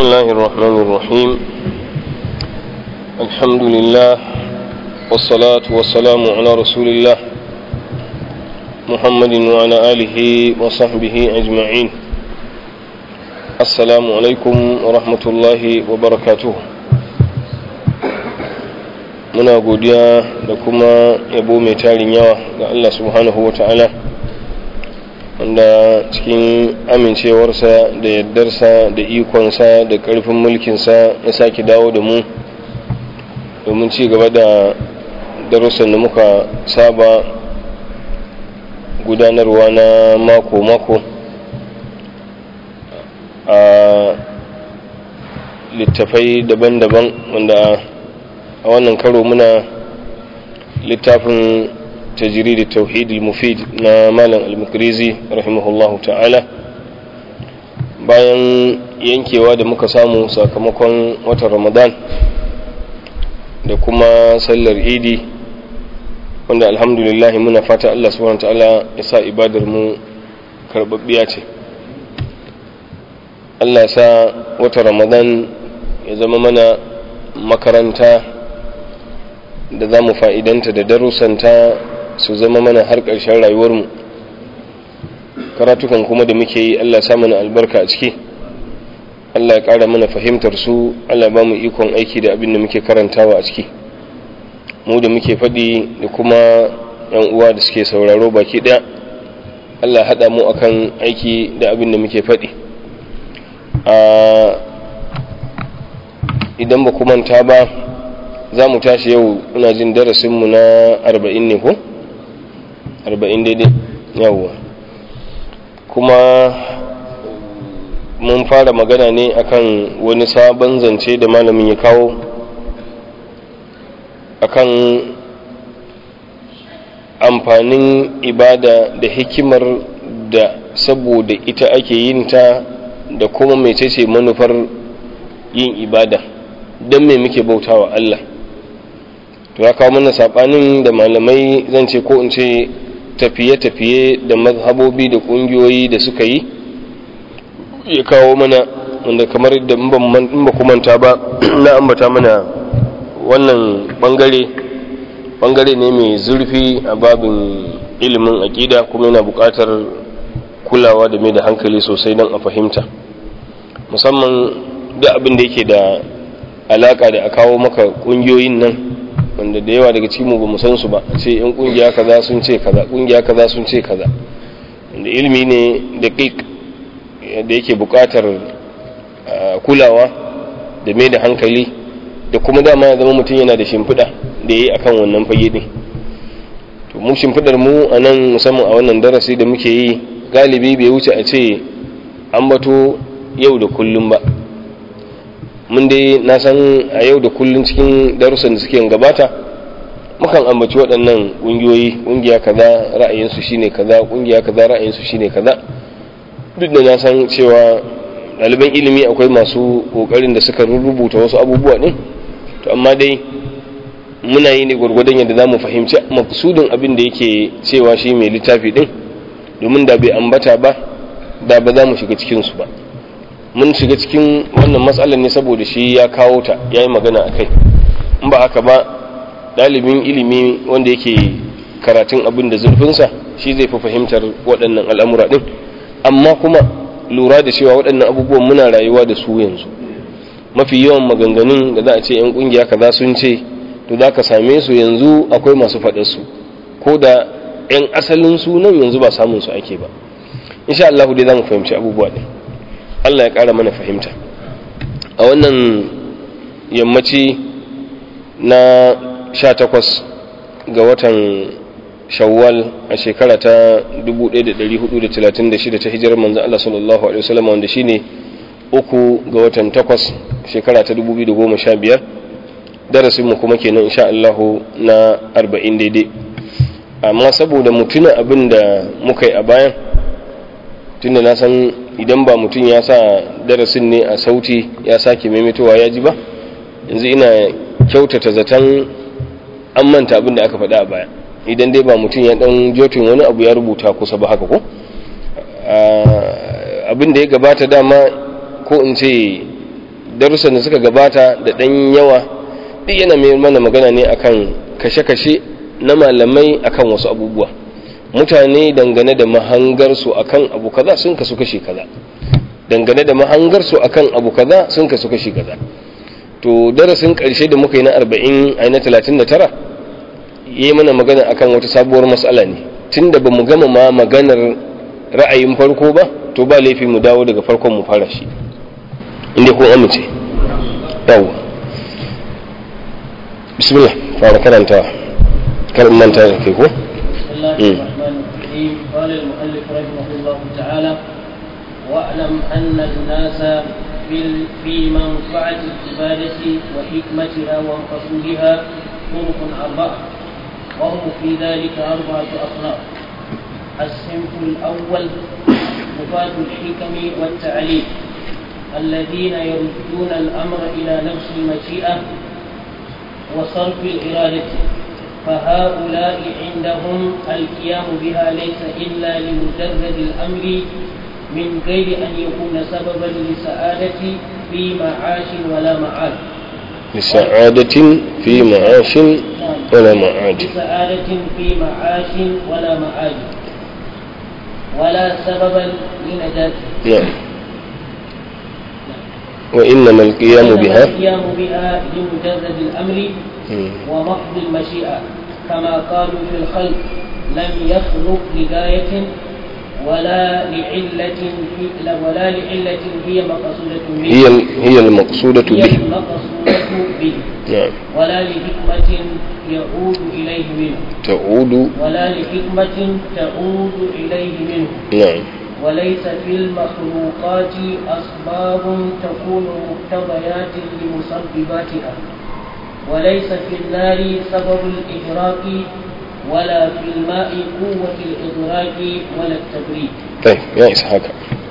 الله الرحمن الرحيم الحمد لله والصلاة والسلام على رسول الله محمد وعلى آله وصحبه أجمعين السلام عليكم ورحمة الله وبركاته muna godiya da kuma yabo mai tarin yawa ga Allah subhanahu wa ta'ala wanda cikin amincewarsa da yardarsa da ikonsa da ƙarfin mulkinsa ya sake dawo da mu domin ci gaba da darussan da muka saba gudanarwa na mako-mako a littafai daban-daban wanda a wannan karo muna littafin tajiri da tauhidul mufid na malam al-mukrizi rahimahullahu ta'ala bayan yankewa da muka samu sakamakon watan ramadan da kuma sallar idi wanda alhamdulillah muna fata Allah subhanahu ta'ala ya sa ibadar mu karbabbiya ce Allah sa watan ramadan ya zama mana makaranta da za mu fa'idanta da darussanta su zama mana har ƙarshen rayuwarmu karatukan kuma da muke yi Allah sa mana albarka a ciki Allah ya ƙara mana fahimtar su Allah ba mu ikon aiki da abin da muke karantawa a ciki mu da muke faɗi da kuma ‘yan uwa da suke sauraro baki ɗaya Allah haɗa mu akan aiki da abin da muke faɗi idan ba manta ba za mu tashi yau ina jin darasinmu na arba'in ne ko? arba'in daidai yawwa kuma mun fara magana ne akan wani sabon zance da malamin ya kawo akan amfanin ibada da hikimar da saboda ita ake yin ta da kuma mecece manufar yin ibada don me muke bautawa Allah to ya kawo mana saɓanin da malamai zan ce ko in ce tafiye-tafiye da mazhabobi da ƙungiyoyi da suka yi ya kawo mana wanda kamar da in ba kumanta ba na ambata mana wannan bangare bangare ne mai zurfi a babin ilimin aƙida kuma yana buƙatar kulawa da mai da hankali sosai don a fahimta musamman da abin da yake da alaƙa da a kawo maka ƙungiyoyin nan wanda da yawa daga cikin mu ba mu san su ba ce yan kungiya kaza sun ce kaza kungiya kaza sun ce kaza wanda ilimi ne da da yake buƙatar kulawa da mai da hankali da kuma dama ya zama mutum yana da shimfiɗa da ya yi akan wannan fage ɗin to mu shimfiɗar mu a nan musamman a wannan darasi da muke yi galibi bai wuce a ce an bato yau da kullum ba mun dai na san a yau da kullun cikin darussan da suke gabata mukan ambaci waɗannan ƙungiyoyi ƙungiya kaza ra'ayinsu shine kaza ƙungiya kaza ra'ayinsu shine kaza duk da na san cewa ɗaliban ilimi akwai masu ƙoƙarin da suka rubuta wasu abubuwa ɗin to amma dai muna yi ne gwargwadon yadda za mu fahimci maksudin abin da yake cewa shi mai littafi ɗin domin da bai ambata ba da ba za mu shiga cikinsu ba mun shiga cikin wannan matsalar ne saboda shi ya kawo ta ya yi magana a kai in ba haka ba ɗalibin ilimi wanda yake karatun abin da zurfinsa shi zai fi fahimtar waɗannan al'amura ɗin amma kuma lura da cewa waɗannan abubuwan muna rayuwa da su yanzu mafi yawan maganganun da za a ce 'yan ƙungiya kaza sun ce to za ka same su yanzu akwai masu faɗar su ko da 'yan asalin sunan yanzu ba samun su ake ba insha Allah dai za mu fahimci abubuwa ɗin Allah ya ƙara mana fahimta a wannan yammaci na sha takwas ga watan shawwal a shekara ta 1436 ta hijirar manzo Allah sallallahu alaihi wasallam wanda shine uku ga watan takwas shekara ta 2015 darasin mu kuma kenan insha Allah na 40 daidai amma saboda mutuna abin da muka yi a bayan tunda na san idan ba mutum ya sa darasin ne a sauti ya sake maimaitowa ya ji ba yanzu ina kyautata zaton an manta abin da aka faɗa a baya idan dai ba mutum ya ɗan jotin wani abu ya rubuta kusa ba haka ko abin da ya gabata dama ko in ce darussan da suka gabata da ɗan yawa duk yana mai mana magana ne akan kashe-kashe na malamai akan wasu abubuwa mutane dangane da mahangarsu akan abu kaza sun kasu kashi kaza dangane da mahangarsu akan abu kaza sun kasu kashi kaza to darasin ƙarshe da muka yi na 40 a na 39 yi mana magana akan wata sabuwar matsala ne tunda ba mu gama ma maganar ra'ayin farko ba to ba laifi mu dawo daga farkon mu fara shi inda kun amince yawo bismillah fara karanta kar manta da kai ko قال المؤلف رحمه الله تعالى واعلم ان الناس في في منفعه العباده وحكمتها ومقصودها طرق اربعه وهم في ذلك اربعه اصناف الصنف الاول مفاد الحكم والتعليم الذين يردون الامر الى نفس المشيئه وصرف الاراده فهؤلاء عندهم القيام بها ليس إلا لمجرد الأمر من غير أن يكون سببا لسعادة في معاش ولا معاد لسعادة في معاش ولا معاد لسعادة في معاش ولا معاد ولا سببا لنجاته نعم وإنما القيام وإنما بها القيام بها لمجرد الأمر مم. ومحض المشيئة كما قالوا في الخلق لم يخلق لغاية ولا لعلة في لا- ولا لعلة هي مقصودة به هي هي المقصودة هي به المقصودة به نعم ولا لحكمة يعود إليه منه تعود ولا لحكمة تعود إليه منه نعم وليس في المخلوقات أسباب تكون مقتضيات لمسبباتها وليس في النار سبب الإحراق ولا في الماء قوة الإدراك ولا التبريد kai ya isa haka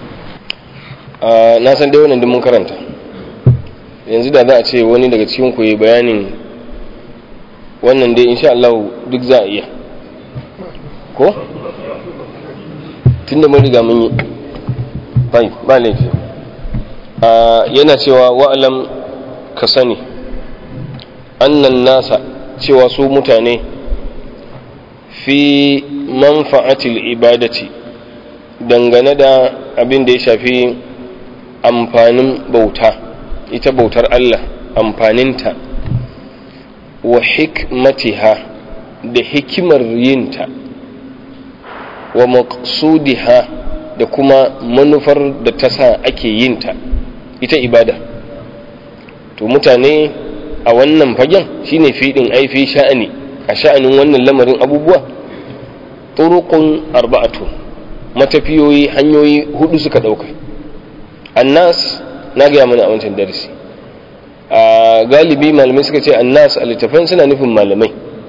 a na san dai wannan duk mun karanta yanzu da za a ce wani daga cikin ku yi bayanin wannan dai insha Allah duk za a iya ko tunda mun riga mun yi bai ba laifi a yana cewa wa'alam ka sani annan nasa cewa su mutane fi manfa'atil ibadati dangane da abin da ya shafi amfanin bauta ita bautar Allah amfaninta wa hikmatiha da hikimar yinta wa maqsudiha da kuma manufar da ta sa ake yinta ita ibada to mutane a wannan fagen shine fiɗin aifi sha'ani a sha'anin wannan lamarin abubuwa turuqun arba'atu matafiyoyi hanyoyi hudu suka dauka annas na gaya mana a wancan darasi a galibi malamai suka ce annas a littafan suna nufin malamai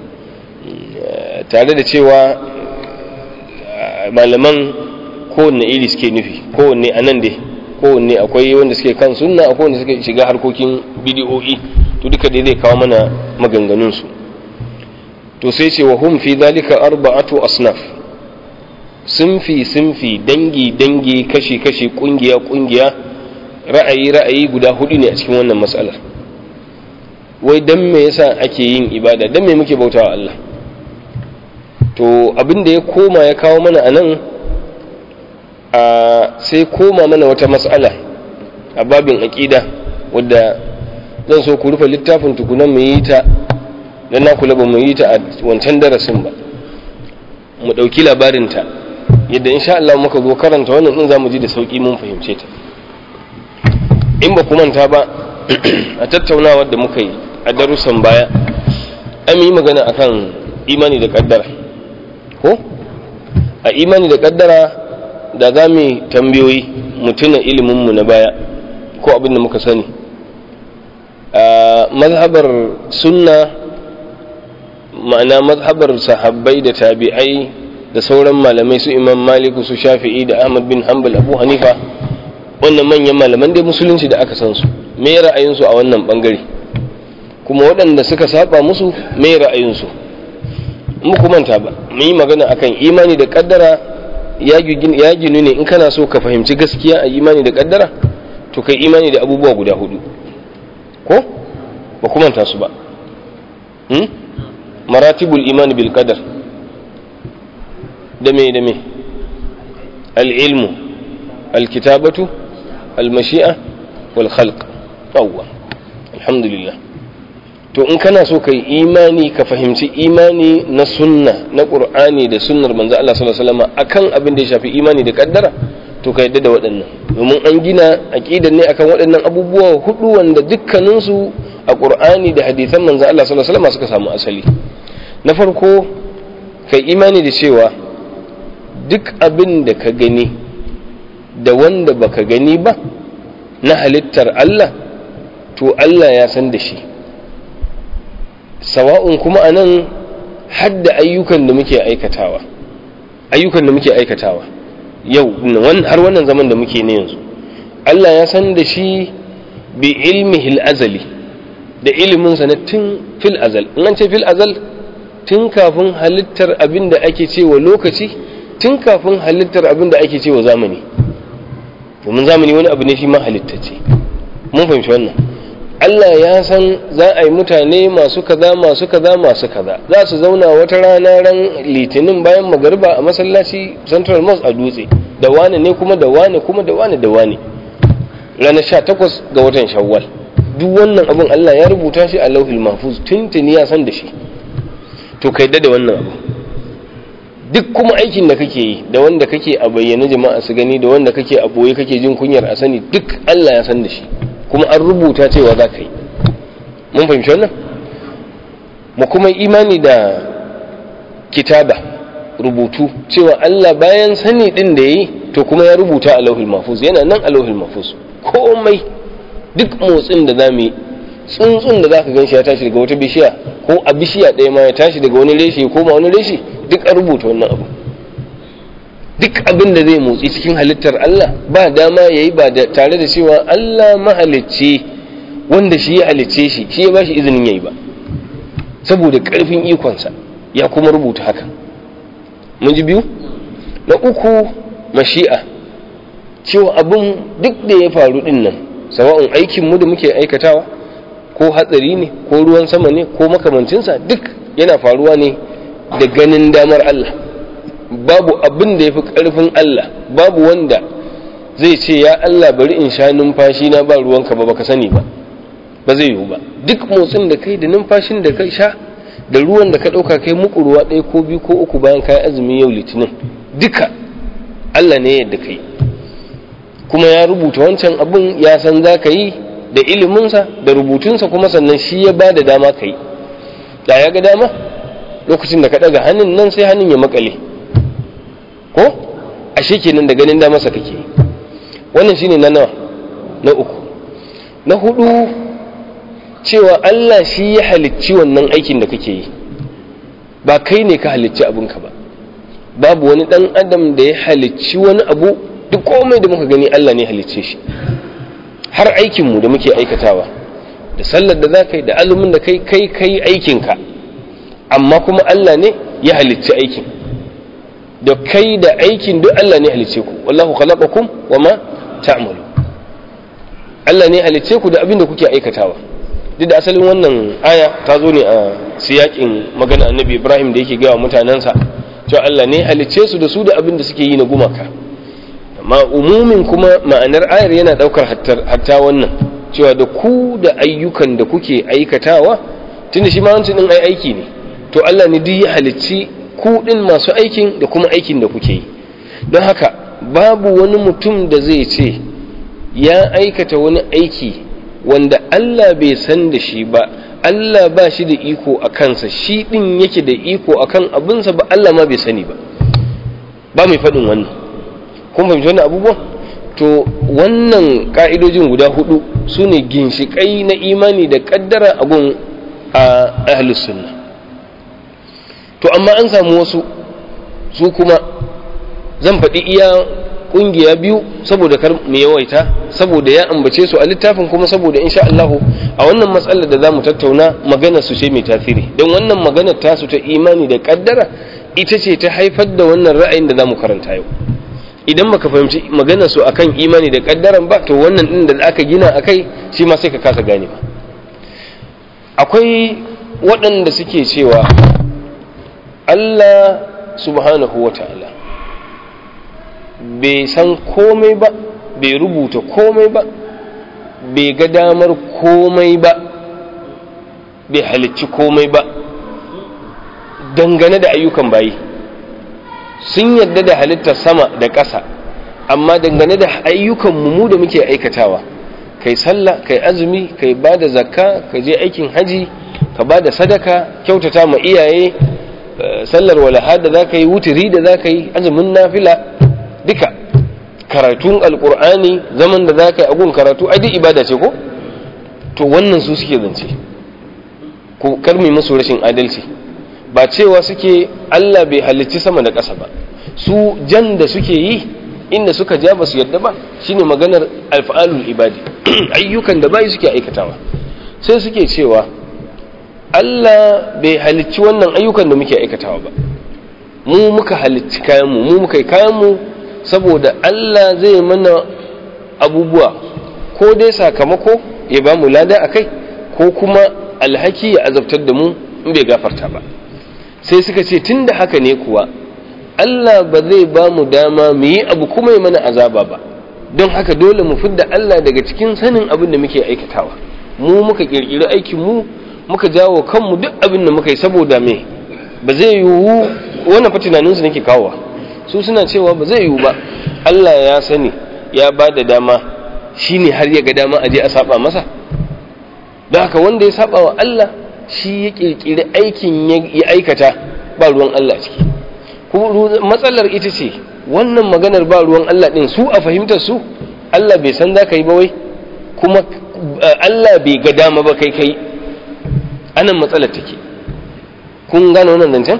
tare da cewa malaman kowanne iri suke nufi kowanne a nan dai kowanne akwai wanda suke kan sunna akwai wanda suke shiga harkokin bidiyo'i to duka dai zai kawo mana maganganunsu to sai ce wa hum fi dalika arba'atu asnaf sunfi sunfi dangi dangi kashi kashi kungiya kungiya ra'ayi ra'ayi guda hudu ne a cikin wannan matsalar wai dan me yasa ake yin ibada dan me muke bautawa Allah to abin da ya koma ya kawo mana anan a sai koma mana wata matsala a babin aqida wadda zan so ku rufe littafin tukunan mu yi ta dan na kula ba mu yi ta a wancan darasin ba mu ɗauki labarinta yadda insha Allah muka zo karanta wannan din zamu ji da sauki mun fahimce ta in ba ku manta ba a tattaunawar da muka yi a darussan baya an yi magana akan imani da kaddara ko a imani da kaddara da za mu tambayoyi mu tuna iliminmu na baya ko abin da muka sani a mazhabar sunna ma'ana mazhabar sahabbai da tabi'ai da sauran malamai su imam maliku su shafi'i da ahmad bin hanbal abu hanifa wannan manyan malaman dai musulunci da aka san su me ra'ayinsu a wannan bangare kuma waɗanda suka saba musu me ra'ayinsu muku manta ba mu yi magana akan imani da kaddara ya ginu ne in kana so ka fahimci gaskiya a imani da kaddara to kai imani da abubuwa guda hudu ba kuma ta su ba hmm? maratibul iman bil qadar da me da me al-ilmu al-kitabatu al-mashi'a wal khalq yawwa alhamdulillah to in kana so kai imani ka fahimci imani na sunna na qur'ani da sunnar manzo Allah sallallahu alaihi wasallam akan abin da ya shafi imani da kaddara to ka yadda da waɗannan domin an gina aqidar ne akan waɗannan abubuwa hudu wanda dukkanin su a qur'ani da hadisan manzo Allah sallallahu alaihi wasallam suka samu asali na farko kai imani da cewa duk abin da ka gani da wanda baka gani ba na halittar Allah to Allah ya san da shi sawa'un kuma a nan hadda ayyukan da muke aikatawa ayyukan da muke aikatawa yau har wannan zaman da muke ne yanzu Allah ya san da shi bi ilmihil azali da iliminsa na tun fil azal in an ce fil azal tun kafin halittar abin da ake cewa lokaci tun kafin halittar abin da ake cewa zamani domin zamani wani abu ne shi ma halittacce mun fahimci wannan Allah ya san za a yi mutane masu kaza masu kaza masu kaza za su zauna wata rana ran litinin bayan magariba a masallaci central mosque a dutse da wane ne kuma da wane kuma da wane da wane ranar sha takwas ga watan shawwal duk wannan abin Allah ya rubuta shi a lauhil mahfuz tuntuni ya san da shi to kai da wannan abu duk kuma aikin da kake yi da wanda kake a bayyana jama'a su gani da wanda kake a boye kake jin kunyar a sani duk Allah ya san da shi kuma an rubuta cewa za ka yi mun fahimci wannan mu kuma imani da kitaba rubutu cewa Allah bayan sani din da yi to kuma ya rubuta a lauhul mahfuz yana nan a lauhul mahfuz komai duk motsin da za mu yi tsuntsun da za ka gan shi ya tashi daga wata bishiya ko a bishiya ɗaya ma ya tashi daga wani reshe ya koma wani reshe duk an rubuta wannan abu duk abin da zai motsi cikin halittar Allah ba dama ya yi ba tare da cewa Allah mahalicce wanda shi ya halicce shi shi ya ba shi izinin ya yi ba saboda ƙarfin ikonsa ya kuma rubuta haka mun ji biyu na uku mashi'a cewa abin duk da ya faru din nan sawa'un aikin mu da muke aikatawa ko hatsari ne ko ruwan sama ne ko makamancinsa duk yana faruwa ne da ganin damar Allah babu abin da ya fi ƙarfin Allah babu wanda zai ce ya Allah bari in sha numfashi na ba ruwanka ba baka sani ba ba zai yiwu ba duk motsin da kai da numfashin da kai sha da ruwan da ka ɗauka kai muku ruwa ɗaya ko biyu ko uku bayan kayan azumi yau litinin duka Allah ne yadda kai kuma ya rubuta wancan abin ya san za ka yi da iliminsa da rubutunsa kuma sannan shi ya ba da dama ka yi da ya ga dama lokacin da ka ɗaga hannun nan sai hannun ya makale ko ashe kenan da ganin damarsa kake wannan shine na nawa na uku na hudu cewa Allah shi ya halicci wannan aikin da kake yi ba kai ne ka halicci abinka ba babu wani dan adam da ya halicci wani abu duk komai da muka gani Allah ne halicce shi har aikinmu da muke aikatawa da sallar da za ka yi da azumin da kai kai kai aikinka amma kuma Allah ne ya halicci aikin da kai da aikin duk Allah ne halicce ku wallahu khalaqakum wama ta'malu Allah ne halicce ku da abin da kuke aikatawa duk da asalin wannan aya ta zo ne a siyakin magana annabi Ibrahim da yake gawa mutanensa cewa Allah ne halicce su da su da abin da suke yi na gumaka amma umumin kuma ma'anar ayar yana daukar hatta wannan cewa da ku da ayyukan da kuke aikatawa tunda shi ma wancan din ai aiki ne to Allah ne duk ya halicci ku din masu aikin da kuma aikin da kuke yi don haka babu wani mutum da zai ce ya aikata wani aiki wanda Allah bai san da shi ba Allah ba shi da iko a kansa shi din yake da iko akan abinsa ba Allah ma bai sani ba ba mai faɗin wannan kun fahimci wannan abubuwan to wannan ka'idojin guda hudu su ne ginshiƙai na imani da ƙaddara a gun a ahlus sunna to amma an samu wasu su kuma zan faɗi iya ƙungiya biyu saboda kar mu yawaita saboda ya ambace su a littafin kuma saboda insha Allah a wannan matsalar da zamu tattauna magana su ce mai tasiri don wannan maganar tasu ta imani da ƙaddara ita ce ta haifar da wannan ra'ayin da zamu karanta yau idan baka fahimci maganar su akan imani da kaddaran ba to wannan din da aka gina akai shi ma sai ka kasa gane ba akwai waɗanda suke cewa Allah subhanahu wa ta'ala bai san komai ba bai rubuta komai ba bai ga damar komai ba bai halicci komai ba dangane da ayyukan bayi sun yadda da halittar sama da ƙasa amma dangane da ayyukan mu da muke aikatawa kai sallah kai azumi kai ba da zakka ka je aikin haji ka ba da sadaka kyautata ma iyaye sallar walaha da za ka yi wuturi da za ka yi azumin nafila duka karatun alkur'ani zaman da za ka yi agun karatu ai duk ibada ce ko to wannan su suke zance ko karmi musu rashin adalci ba cewa suke Allah bai halicci sama da ƙasa ba su jan da suke yi inda suka ja ba su yadda ba shine maganar alfa'alul ibadi ayyukan da bayi suke aikatawa sai suke cewa Allah bai halicci wannan ayyukan da muke aikatawa ba mu muka halicci kayanmu mu muka yi kayanmu saboda Allah zai mana abubuwa ko dai sakamako ya ba mu lada a kai ko kuma alhaki ya azabtar da mu in bai gafarta ba sai suka ce tun da haka ne kuwa Allah ba zai ba mu dama mu yi abu kuma ya mana azaba ba don haka dole mu fidda Allah daga cikin sanin abin da muke aikatawa mu muka kirkiri aikin mu muka jawo kanmu duk abin da muka yi saboda me ba zai yiwu wannan fa tunaninsu nake kawowa su suna cewa ba zai yiwu ba Allah ya sani ya ba da dama shine har ya ga dama a je a saba masa don haka wanda ya saba wa Allah shi ya kirkiri aikin ya aikata ba ruwan Allah ciki matsalar ita ce wannan maganar ba ruwan Allah din su a fahimtar su Allah bai san za ka yi ba wai kuma Allah bai ga dama ba kai kai anan matsalar take kun gane wannan zancen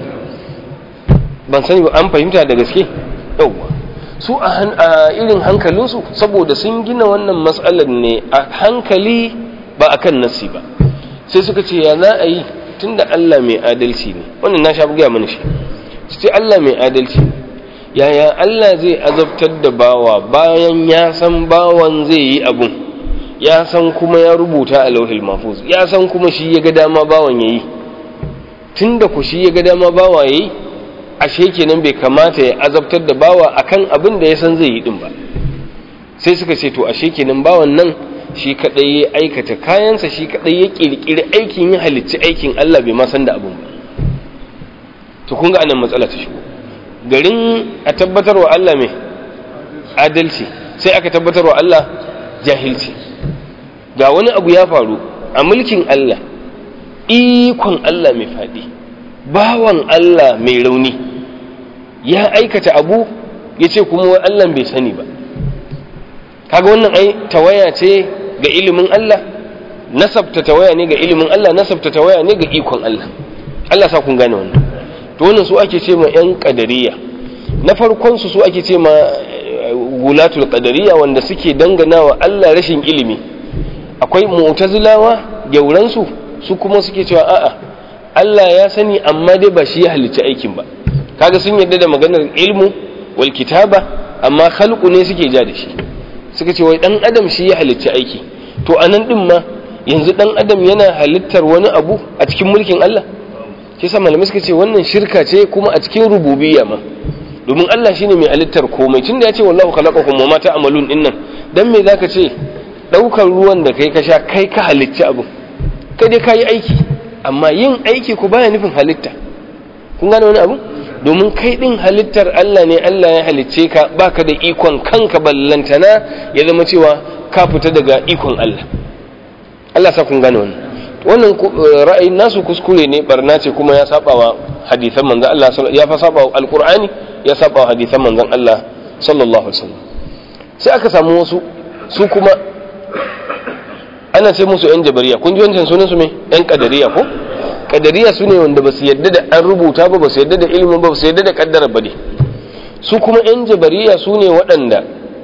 ban sani ba an fahimta da gaske yauwa su a irin hankalinsu saboda sun gina wannan matsalar ne a hankali ba a kan nassi ba sai suka ce ya za a yi tun da Allah mai adalci ne wannan na sha buga mana shi su ce Allah mai adalci yaya Allah zai azabtar da bawa bayan ya san bawan zai yi abun ya san kuma ya rubuta a lauhil mafuz ya san kuma shi ya ga dama bawan ya yi tun da ku shi ya ga dama bawa ya yi ashe kenan bai kamata ya azabtar da bawa akan abin da ya san zai yi din ba sai suka ce to ashe kenan bawan nan shi kadai ya aikata kayansa shi kadai ya kirkiri aikin ya halicci aikin Allah bai ma san da abin ba to kun ga anan matsala ta shigo garin a tabbatar wa Allah mai adalci sai aka tabbatar wa Allah jahilci ga wani abu ya faru a mulkin Allah ikon Allah mai faɗi bawan Allah mai rauni ya aikata abu ya ce kuma Allah bai sani ba kaga wannan ai tawaya ce ga ilimin Allah nasabta tawaya ne ga ilimin Allah nasabta tawaya ne ga ikon Allah Allah sa kun gane wannan to wannan su ake ce ma yan qadariya na farkon su su ake ce ma gulatul qadariya wanda suke dangana wa Allah rashin ilimi akwai mu'tazilawa gyauran su su kuma suke cewa a'a Allah ya sani amma dai ba shi ya halicci aikin ba kaga sun yarda da maganar ilmu wal kitaba amma khalqu ne suke ja da shi suka ce wai dan adam shi ya halicci aiki to anan din ma yanzu dan adam yana halittar wani abu a cikin mulkin Allah shi sa malamai suka ce wannan shirka ce kuma a cikin rububiyya ma domin Allah shine mai halittar komai tunda ya ce wallahu khalaqakum wa ma ta'malun dinnan dan me zaka ce daukar ruwan da kai ka sha kai ka halicci abu kai dai kayi aiki amma yin aiki ku baya nufin halitta kun gane wani abu domin kai din halittar Allah ne Allah ya halicce ka baka da ikon kanka ballantana ya zama cewa ka fita daga ikon Allah Allah sa kun gane wannan wannan ra'ayin nasu kuskure ne barna ce kuma ya saba wa hadisan manzon Allah ya fa saba wa alqur'ani ya saba wa hadisan manzon Allah sallallahu alaihi wasallam sai aka samu wasu su kuma ana ce musu yan jabariya kun ji wancan sunan su me yan kadariya ko kadariya su ne wanda ba su yadda da an rubuta ba ba su yadda da ilimin ba ba su yadda da kaddara ba ne su kuma yan jabariya su ne waɗanda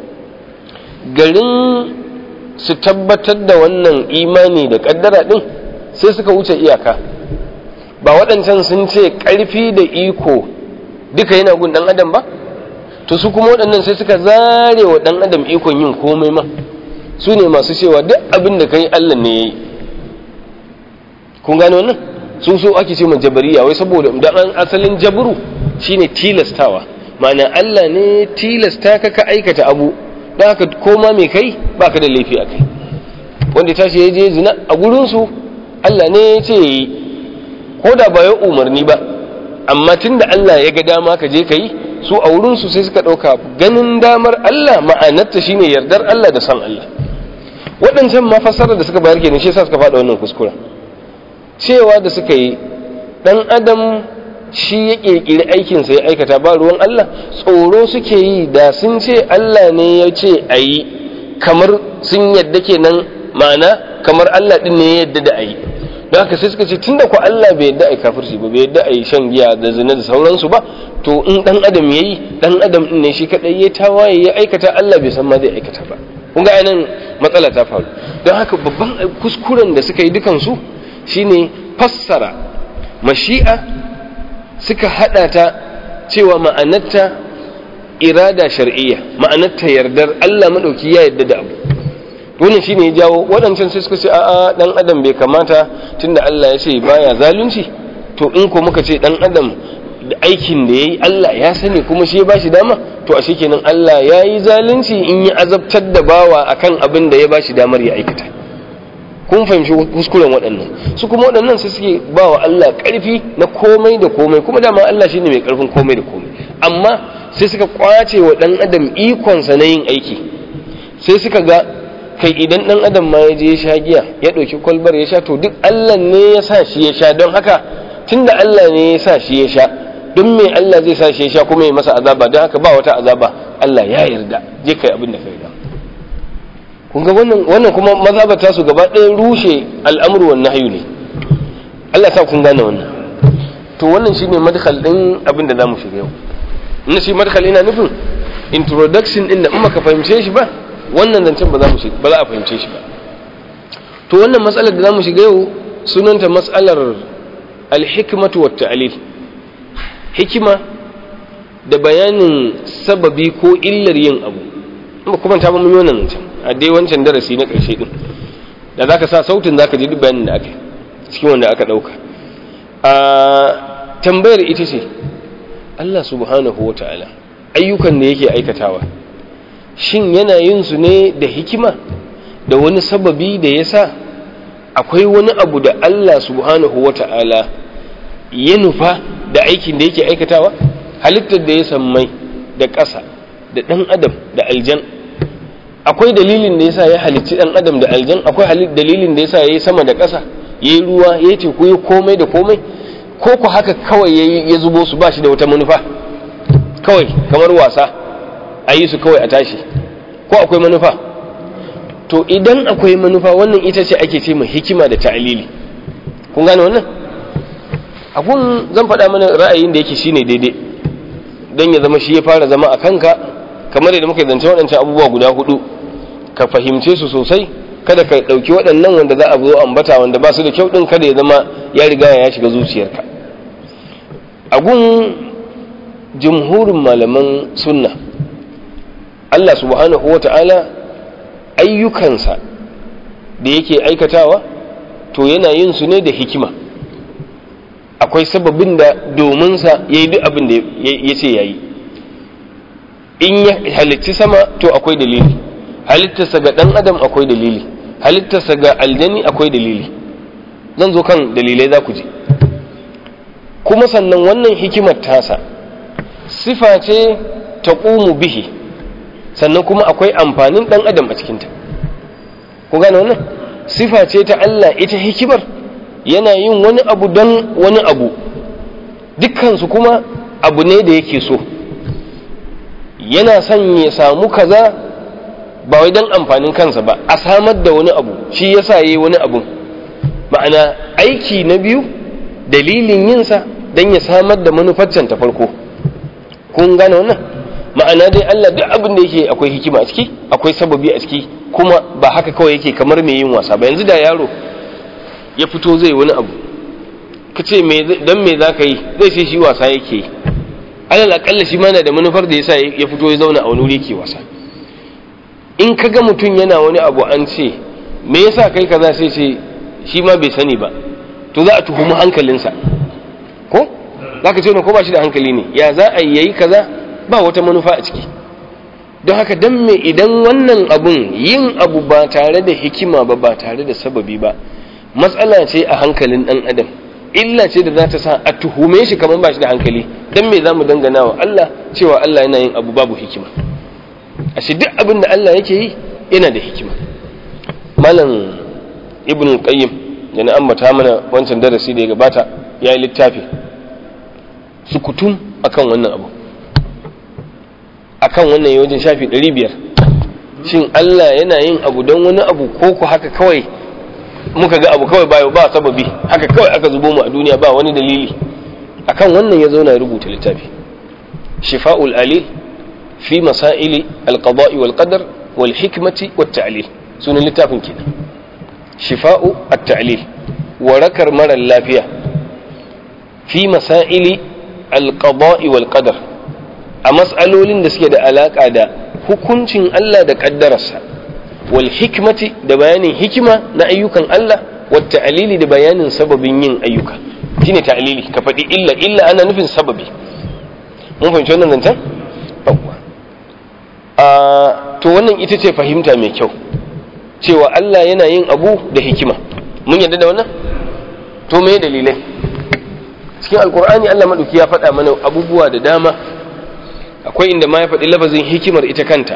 garin su tabbatar da wannan imani da kaddara ɗin sai suka wuce iyaka ba waɗancan sun ce ƙarfi da iko duka yana gun ɗan adam ba to su kuma waɗannan sai suka zare wa ɗan adam ikon yin komai ma su ne masu cewa duk abin da ka yi allah ne ya yi kun gane wannan su so ake ce jabariya wai saboda dan asalin jabru shine tilastawa ma'ana Allah ne tilasta ka ka aikata abu don haka koma mai kai baka da laifi a kai wanda tashi ya je zina a gurinsu Allah ne ya ce yi ko da ba ya umarni ba amma tun da Allah ya ga dama ka je ka yi su a wurinsu sai suka ɗauka ganin damar Allah ma'anarta shine yardar Allah da san Allah waɗancan ma fassarar da suka bayar kenan shi yasa suka faɗa wannan kuskura cewa da suka yi ɗan adam shi ya ƙirƙiri aikinsa ya aikata ba ruwan Allah tsoro suke yi da sun ce Allah ne ya ce a yi kamar sun yadda kenan ma'ana kamar Allah ɗin ne ya yadda da a yi don haka sai suka ce tun da ku Allah bai yadda a yi kafirci ba bai yadda a yi shan giya da zina da sauransu ba to in ɗan adam ya yi ɗan adam ɗin ne shi kaɗai ya tawaye ya aikata Allah bai san ma zai aikata ba kun ga ainihin matsala ta faru don haka babban kuskuren da suka yi dukansu shine fassara mashi'a suka hada ta cewa ma'anarta irada shar'iyya ma'anarta yardar Allah madauki ya yarda da abu wannan shine ya jawo waɗancan sai suka ce a'a dan adam bai kamata tunda Allah ya ce baya zalunci to in ko muka ce dan adam da aikin da yayi Allah ya sani kuma shi ya bashi dama to ashe kenan Allah ya yi zalunci in ya azabtar da bawa akan abin da ya bashi damar ya aikata kun fahimci kuskuren waɗannan su kuma waɗannan sai suke ba wa Allah ƙarfi na komai da komai kuma dama Allah shine mai ƙarfin komai da komai amma sai suka kwace wa ɗan adam ikonsa na yin aiki sai suka ga kai idan ɗan adam ma ya je ya sha giya ya ɗauki kwalbar ya sha to duk Allah ne ya sa shi ya sha don haka tunda Allah ne ya sa shi ya sha don me Allah zai sa shi ya sha kuma ya masa azaba don haka ba wata azaba Allah ya yarda je kai abin da ka yarda kun ga wannan wannan kuma mazhabata su gaba ɗaya rushe al'amru wan nahyu ne Allah sa kun gane wannan to wannan shine madkhal din abin da zamu shiga yau in shi madkhal ina nufin introduction din da in ka fahimce shi ba wannan zancen ba za mu shiga ba za a fahimce shi ba to wannan matsalar da zamu shiga yau sunanta mas'alar al-hikmatu wat ta'lil hikima da bayanin sababi ko illar yin abu ba kuma ta mun yi wannan zancen a dai wancan darasi na ƙarshe din da zaka sa sautin zaka ji duk bayanin da aka cikin wanda aka dauka a tambayar ita ce Allah subhanahu wata'ala ayyukan da yake aikatawa shin yana yin su ne da hikima da wani sababi da yasa akwai wani abu da Allah subhanahu wata'ala ya nufa da aikin da yake aikatawa halittar da ya sammai da ƙasa da ɗan adam da aljan akwai dalilin da yasa ya halicci ɗan adam da aljan akwai dalilin da yasa ya yi sama da ƙasa ya yi ruwa ya yi teku ya komai da komai ko ku haka kawai ya zubo su ba shi da wata manufa kawai kamar wasa a yi su kawai a tashi ko akwai manufa to idan akwai manufa wannan ita ce ake ce mai hikima da ta'alili kun gane wannan abun zan faɗa mana ra'ayin da yake shine daidai don ya zama shi ya fara zama a kanka kamar yadda muka zance waɗancan abubuwa guda hudu ka fahimce su sosai kada ka ɗauki waɗannan wanda za a zo ambata wanda ba su da kyau ɗin kada ya zama ya riga ya shiga zuciyarka a gun jumhurin malaman sunna Allah subhanahu wa ta'ala ayyukansa da yake aikatawa to yana yin su ne da hikima akwai sababin da dominsa ya yi duk abin da ya ce ya yi in ya halitti sama to akwai dalili halittarsa ga ɗan adam akwai dalili halittarsa ga aljani akwai dalili zan zo kan dalilai za ku ji kuma sannan wannan hikimar tasa sifa ce ta ƙumu bihi sannan kuma akwai amfanin ɗan adam a cikinta ku gane wannan sifa ce ta Allah ita hikimar yana yin wani abu don wani abu dukkansu kuma abu ne da yake so yana son ya samu kaza ba wai don amfanin kansa ba a samar da wani abu shi yasa yayi wani abu ma'ana aiki na biyu dalilin yinsa don ya samar da manufaccen ta farko kun gane wannan ma'ana dai Allah duk abin da yake akwai hikima a ciki akwai sababi a ciki kuma ba haka kawai yake kamar mai yin wasa ba yanzu da yaro ya fito zai wani abu ka ce don me za ka yi zai ce shi wasa yake yi alal akalla shi mana da manufar da yasa ya fito ya zauna a wani wuri yake wasa in ka ga mutum yana wani abu an ce me yasa kai kaza sai ce shi ma bai sani ba to za a tuhumi hankalinsa ko za ka ce ko ba shi da hankali ne ya za a yayi kaza ba wata manufa a ciki don haka dan me idan wannan abun yin abu ba tare da hikima ba ba tare da sababi ba matsala ce a hankalin dan adam illa ce da za ta sa a tuhume shi kamar ba shi da hankali dan me za mu dangana wa Allah cewa Allah yana yin abu babu hikima ashe duk abin da Allah yake yi yana da hikima malam ibn qayyim da na ambata mana wancan darasi da ya gabata ya yi littafi sukutun akan wannan abu akan wannan wajen shafi 500 shin Allah yana yin abu don wani abu ko ku haka kawai muka ga abu kawai ba ba sababi haka kawai aka zubo mu a duniya ba wani dalili akan wannan ya zauna ya rubuta littafi shifa'ul alil fi masaili alqada'i wal qadar wal hikmati wat ta'lil sunan littafin kenan shifa'u at-ta'lil warakar mara lafiya fi masaili alqada'i wal qadar a mas'alolin da suke da alaka da hukuncin Allah da kaddararsa wal hikmati da bayanin hikima na ayyukan Allah wat ta'lili da bayanin sababin yin ayyuka shine ta'lili ka faɗi illa illa ana nufin sababi mun fahimci wannan zancen yawwa a to wannan ita ce fahimta mai kyau cewa Allah yana yin abu da hikima mun yadda da wannan to me dalilai cikin alkur'ani Allah maɗauki ya faɗa mana abubuwa da dama akwai inda ma ya faɗi lafazin hikimar ita kanta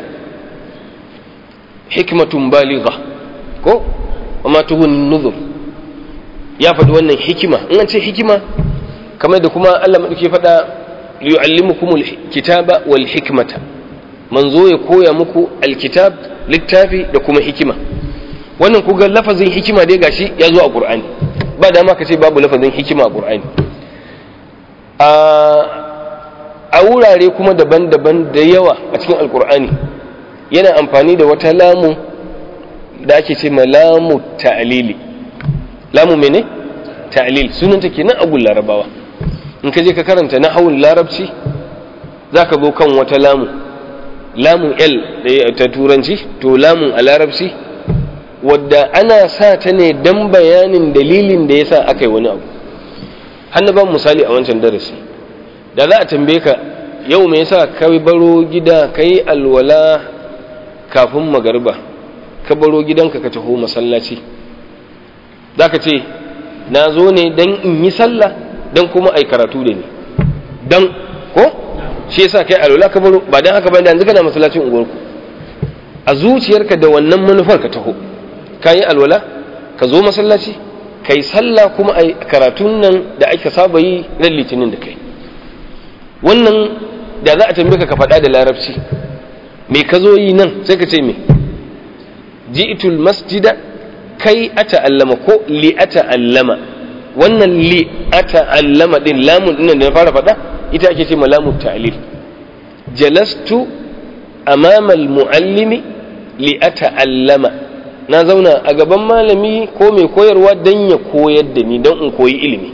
hikmatun baligha ko amma tuhun nuzur ya faɗi wannan hikima in an ce hikima kamar da kuma Allah maɗauki ya faɗa liyu'allimukumul kitaba wal hikmata manzo ya koya muku alkitab littafi da kuma hikima wannan ku ga lafazin hikima dai gashi ya zo a qur'ani ba dama ka ce babu lafazin hikima a qur'ani a wurare kuma daban-daban da yawa a cikin alqur'ani yana amfani da wata lamu da ake ce lamu ta'lili lamu mene ta'lil sunanta kenan a larabawa in ka je ka karanta nahawul larabci zaka zo kan wata lamu lamun L ta turanci to lamun a larabci wadda ana sa ta ne don bayanin dalilin da ya sa aka yi wani abu hannu ban misali a wancan darasi da za a tambaye ka yau me yasa ka baro gida ka yi alwala kafin magarba ka baro gidanka ka taho masallaci za ka ce na zo ne don in yi sallah don kuma ai karatu da ni don ko shi yasa kai alwala ka baro ba dan haka ba yanzu kana masallacin unguwarku a zuciyarka da wannan manufar ka taho kayi alwala ka zo masallaci kai sallah kuma ai karatun nan da aka saba yi ran litinin da kai wannan da za a tambaye ka ka faɗa da larabci me ka zo yi nan sai ka ce me ji'tul masjida kai ata'allama ko li ata'allama wannan li ata'allama din lamun din da na fara faɗa ita ake ce malamu ta'lil jalastu amama almuallimi li ata'allama na zauna a gaban malami ko mai koyarwa dan ya koyar da ni dan in koyi ilimi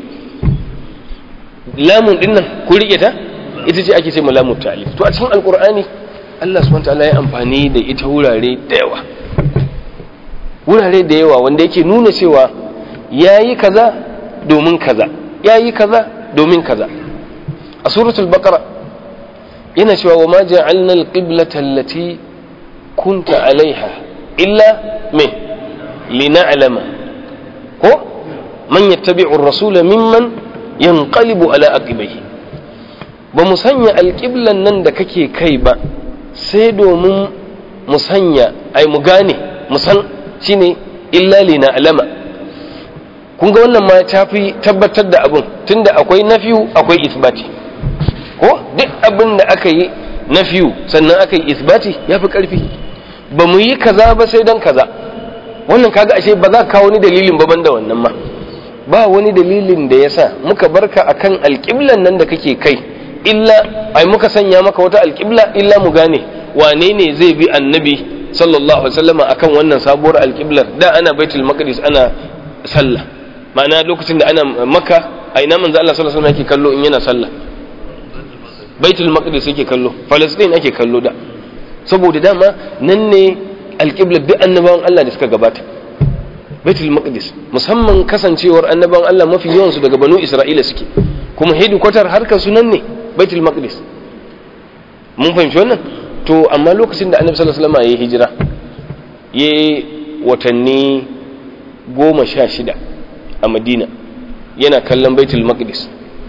lamun din nan ku rike ta ita ce ake ce malamu ta'lil to a cikin alqur'ani Allah subhanahu wataala ya amfani da ita wurare da yawa wurare da yawa wanda yake nuna cewa yayi kaza domin kaza yayi kaza domin kaza a suratul baqara yana cewa wa ma ja'alna al-qiblata allati kunta alaiha illa me lina'lama ko man yattabi'u ar-rasula mimman yanqalibu ala aqibihi ba mu sanya alƙiblan nan da kake kai ba sai domin mu sanya ai mu gane mu san shine illa lina'lama kun ga wannan ma ta fi tabbatar da abin tunda akwai nafiyu akwai isbati ko duk abin da aka yi na fiyu sannan aka yi isbati ya fi ƙarfi ba mu yi kaza ba sai don kaza wannan kaga ashe ba za ka kawo wani dalilin ba da wannan ma ba wani dalilin da ya sa muka barka akan alƙiblan nan da kake kai illa ai muka sanya maka wata alƙibla illa mu gane wane ne zai bi annabi sallallahu alaihi wasallam akan wannan sabuwar alƙiblar da ana baitul maqdis ana sallah ma'ana lokacin da ana makka a ina manzo Allah sallallahu alaihi wasallam yake kallo in yana sallah baitul maqdis yake kallo palestine ake kallo da saboda dama nan ne alƙiblar duk annabawan Allah da suka gabata baitul maqdis musamman kasancewar annaban Allah mafi yawansu daga banu isra'ila suke kuma hedikwatar harkar sunan ne baitul maqdis mun fahimci wannan to amma lokacin da annabi sallallahu alaihi wasallam ya hijira ya watanni goma sha shida a madina yana kallon baitul maqdis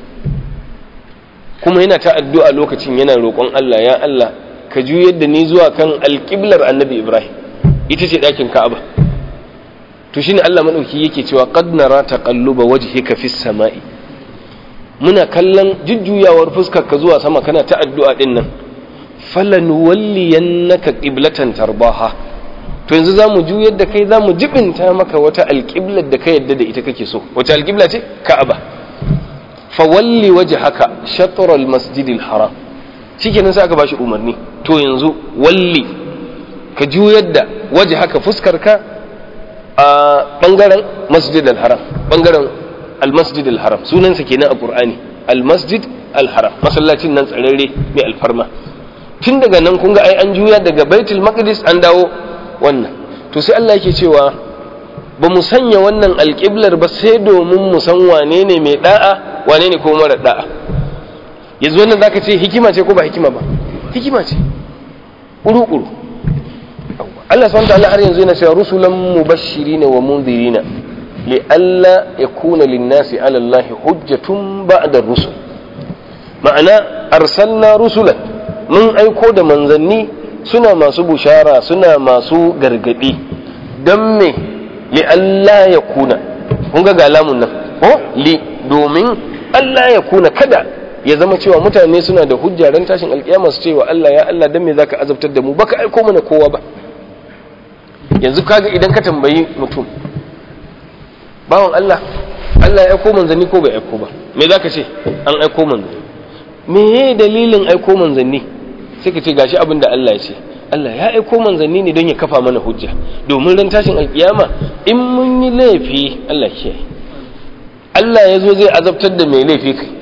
kuma yana ta addu'a lokacin yana roƙon Allah ya Allah ka juyar da ni zuwa kan alƙiblar annabi ibrahim ita ce ɗakin ka'aba to shine Allah madauki yake cewa qad nara taqalluba wajhika fis sama'i muna kallon jujjuyawar fuskar ka zuwa sama kana ta addu'a din nan falanuwalliyannaka qiblatan tarbaha to yanzu zamu juyar da kai zamu jibinta maka wata alqiblar da ka yadda da ita kake so wata alqibla ce ka'aba fawalli wajhaka shatr almasjidil haram shikenan sai aka bashi umarni to yanzu walli ka juyar da wajhaka fuskar ka a bangaren masjid al-haram bangaren al-masjid al-haram sunansa kenan a qur'ani al-masjid al-haram masallacin nan tsararre mai alfarma tun daga nan kun ga ai an juya daga baitul maqdis an dawo wannan to sai Allah yake cewa ba mu sanya wannan alƙiblar ba sai domin mu san wane ne mai da'a wane ne kuma mara da'a yanzu wannan zaka ce hikima ce ko ba hikima ba hikima ce uru-uru Allah subhanahu ta'ala har yanzu yana cewa rusulan mubashirina wa mundirina li alla yakuna lin-nasi 'ala Allah hujjatun ba'da rusul ma'ana arsalna rusulan mun aiko da manzanni suna masu bushara suna masu gargadi dan me li alla yakuna kun ga galamun nan ko li domin Allah ya kuna kada ya zama cewa mutane suna da hujja ran tashin alkiyama su cewa Allah ya Allah dan me zaka azabtar da mu baka aiko mana kowa ba yanzu kaga idan ka tambayi mutum bawan Allah Allah ya aiko manzanni ko bai aiko ba me zaka ce an aiko manzanni me ye dalilin aiko manzanni sai ka ce gashi abin da Allah ya ce Allah ya aiko manzanni ne don ya kafa mana hujja domin ran tashin alkiyama in mun yi laifi Allah ke Allah ya zo zai azabtar da mai laifi kai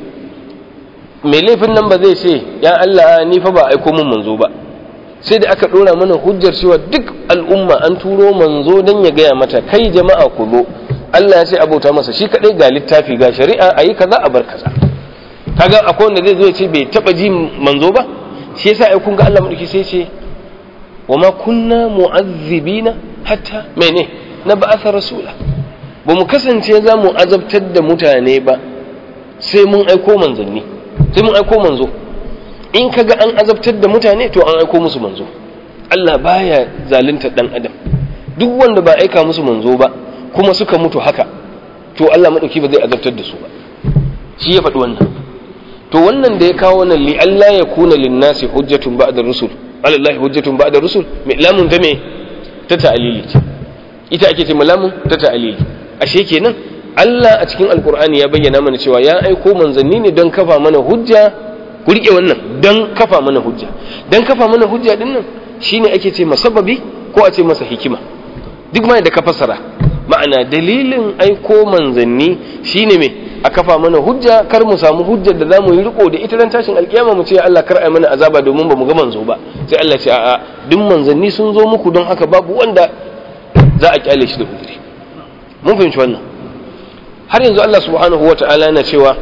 mai laifin nan ba zai ce ya Allah ni fa ba aiko mun manzo ba sai da aka dora mana hujjar cewa duk al'umma an turo manzo don ya gaya mata kai jama'a ku zo Allah ya ce abota masa shi kadai ga littafi ga shari'a ayi kaza a bar kaza kaga akwai wanda zai zo ya ce bai taba ji manzo ba shi yasa ai kun ga Allah madauki sai ce wa ma kunna mu'azzibina hatta mene na ba'atha rasula ba mu kasance za mu azabtar da mutane ba sai mun aiko manzanni sai mun aiko manzo in kaga an azabtar da mutane to an aiko musu manzo Allah baya zalunta dan adam duk wanda ba aika musu manzo ba kuma suka mutu haka to Allah madauki ba zai azabtar da su ba shi ya faɗi wannan to wannan da ya kawo wannan li Allah ya kuna linnasi hujjatun ba'da rusul alallahi hujjatun ba'da rusul me lamun ta me ta ta'lili ce ita ake ce lamun ta ta'lili ashe kenan Allah a cikin alkur'ani ya bayyana mana cewa ya aiko manzanni ne don kafa mana hujja ku rike wannan don kafa mana hujja don kafa mana hujja din nan shine ake ce masababi ko a ce masa hikima duk ma da ka fasara ma'ana dalilin aiko manzanni shine me a kafa mana hujja kar mu samu hujjar da zamu yi riko da ita ran tashin alkiyama mu ce Allah kar ai mana azaba domin ba mu ga manzo ba sai Allah ce a'a duk manzanni sun zo muku don haka babu wanda za a kyale shi da uzuri mun fahimci wannan har yanzu Allah subhanahu wa ta'ala yana cewa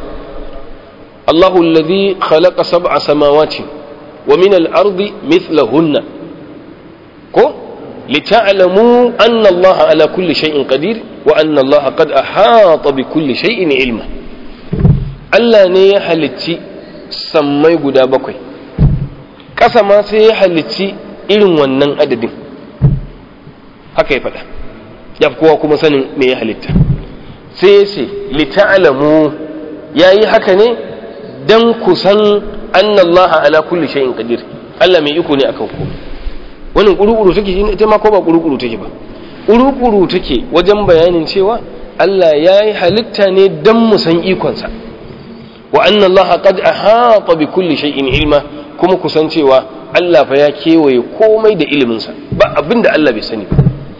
Allahu alladhi khalaqa sab'a samawati wa min al-ardi mithlahunna ko lita'lamu anna Allah ala kulli shay'in qadir wa anna Allah qad ahata bi kulli shay'in ilma Allah ne ya halicci sammai guda bakwai ƙasa ma sai ya halicci irin wannan adadin haka ya faɗa ya kowa kuma sanin me ya halitta sai ya ce lita'alamu ya yi haka ne don ku san annallaha ala kulli shay'in qadir Allah mai iko ne akan ku wannan kurukuru take shi ita ma ko ba kurukuru take ba kurukuru take wajen bayanin cewa Allah ya yi halitta ne don mu san ikonsa wa annallaha qad ahata bi kulli shay'in ilma kuma ku san cewa Allah fa ya kewaye komai da iliminsa ba abinda Allah bai sani ba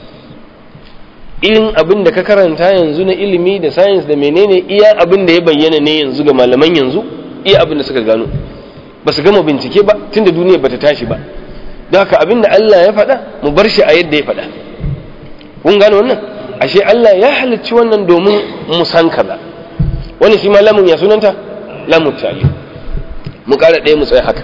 irin abin da ka karanta yanzu na ilimi da science da menene iya abin da ya bayyana ne yanzu ga malaman yanzu iya abin da suka gano ba su gama bincike ba tunda duniya bata tashi ba don haka abin da Allah ya faɗa mu bar shi a yadda ya faɗa kun gano wannan ashe Allah ya halicci wannan domin mu san kaza wani shi ma lamun ya sunanta lamun ta'ali mu ƙara ɗaya mu tsaya haka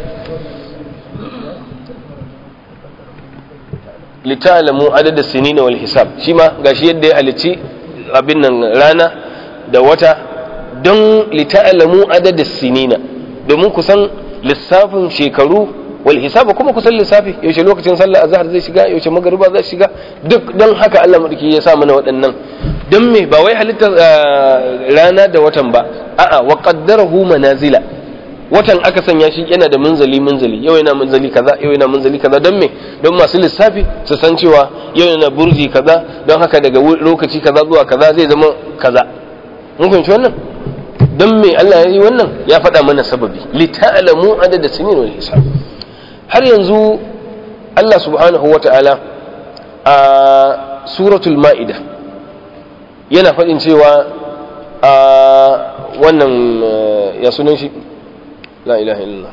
litalamu adada sinina wal hisab shi ma gashi yadda ya halicci abin nan rana da wata don litalamu adada sinina domin kusan lissafin shekaru wal hisab kuma kusan lissafi yaushe lokacin sallar azhar zai shiga yaushe magariba zai shiga duk don haka Allah madauki ya sa mana waɗannan don me ba wai halittar rana da watan ba a'a wa qaddarahu manazila watan aka sanya shi yana da munzali munzali yau yana munzali kaza yau yana munzali kaza don me don masu lissafi su san cewa yau yana burji kaza don haka daga lokaci kaza zuwa kaza zai zama kaza mun fahimci wannan don me Allah ya yi wannan ya faɗa mana sababi li ta'lamu adada sinin wal hisab har yanzu Allah subhanahu wata'ala a suratul ma'ida yana faɗin cewa a wannan ya sunan shi la ilaha illallah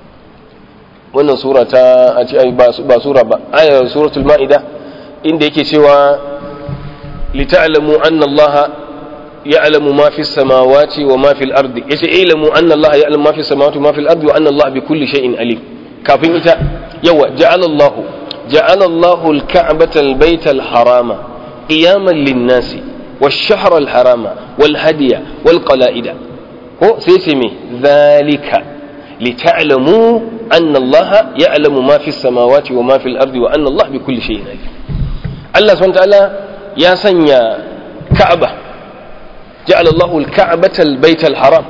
wannan sura ta a ce ba sura ba ayar suratul ma'ida inda yake cewa lita'lamu anna allaha ya'lamu ma fi samawati wa ma fil ardi yace ilamu anna allaha ya'lamu ma fi samawati wa ma fil ardi wa anna allaha bi kulli shay'in alim kafin ita yawa ja'ala allahu ja'ala allahu al-ka'bata al-bayta al-harama qiyaman lin-nasi wash-shahra al-harama wal-hadiya wal-qala'ida ko sai ce me zalika لتعلموا أن الله يعلم ما في السماوات وما في الأرض وأن الله بكل شيء عليم الله سبحانه وتعالى يا سنيا كعبة جعل الله الكعبة البيت الحرام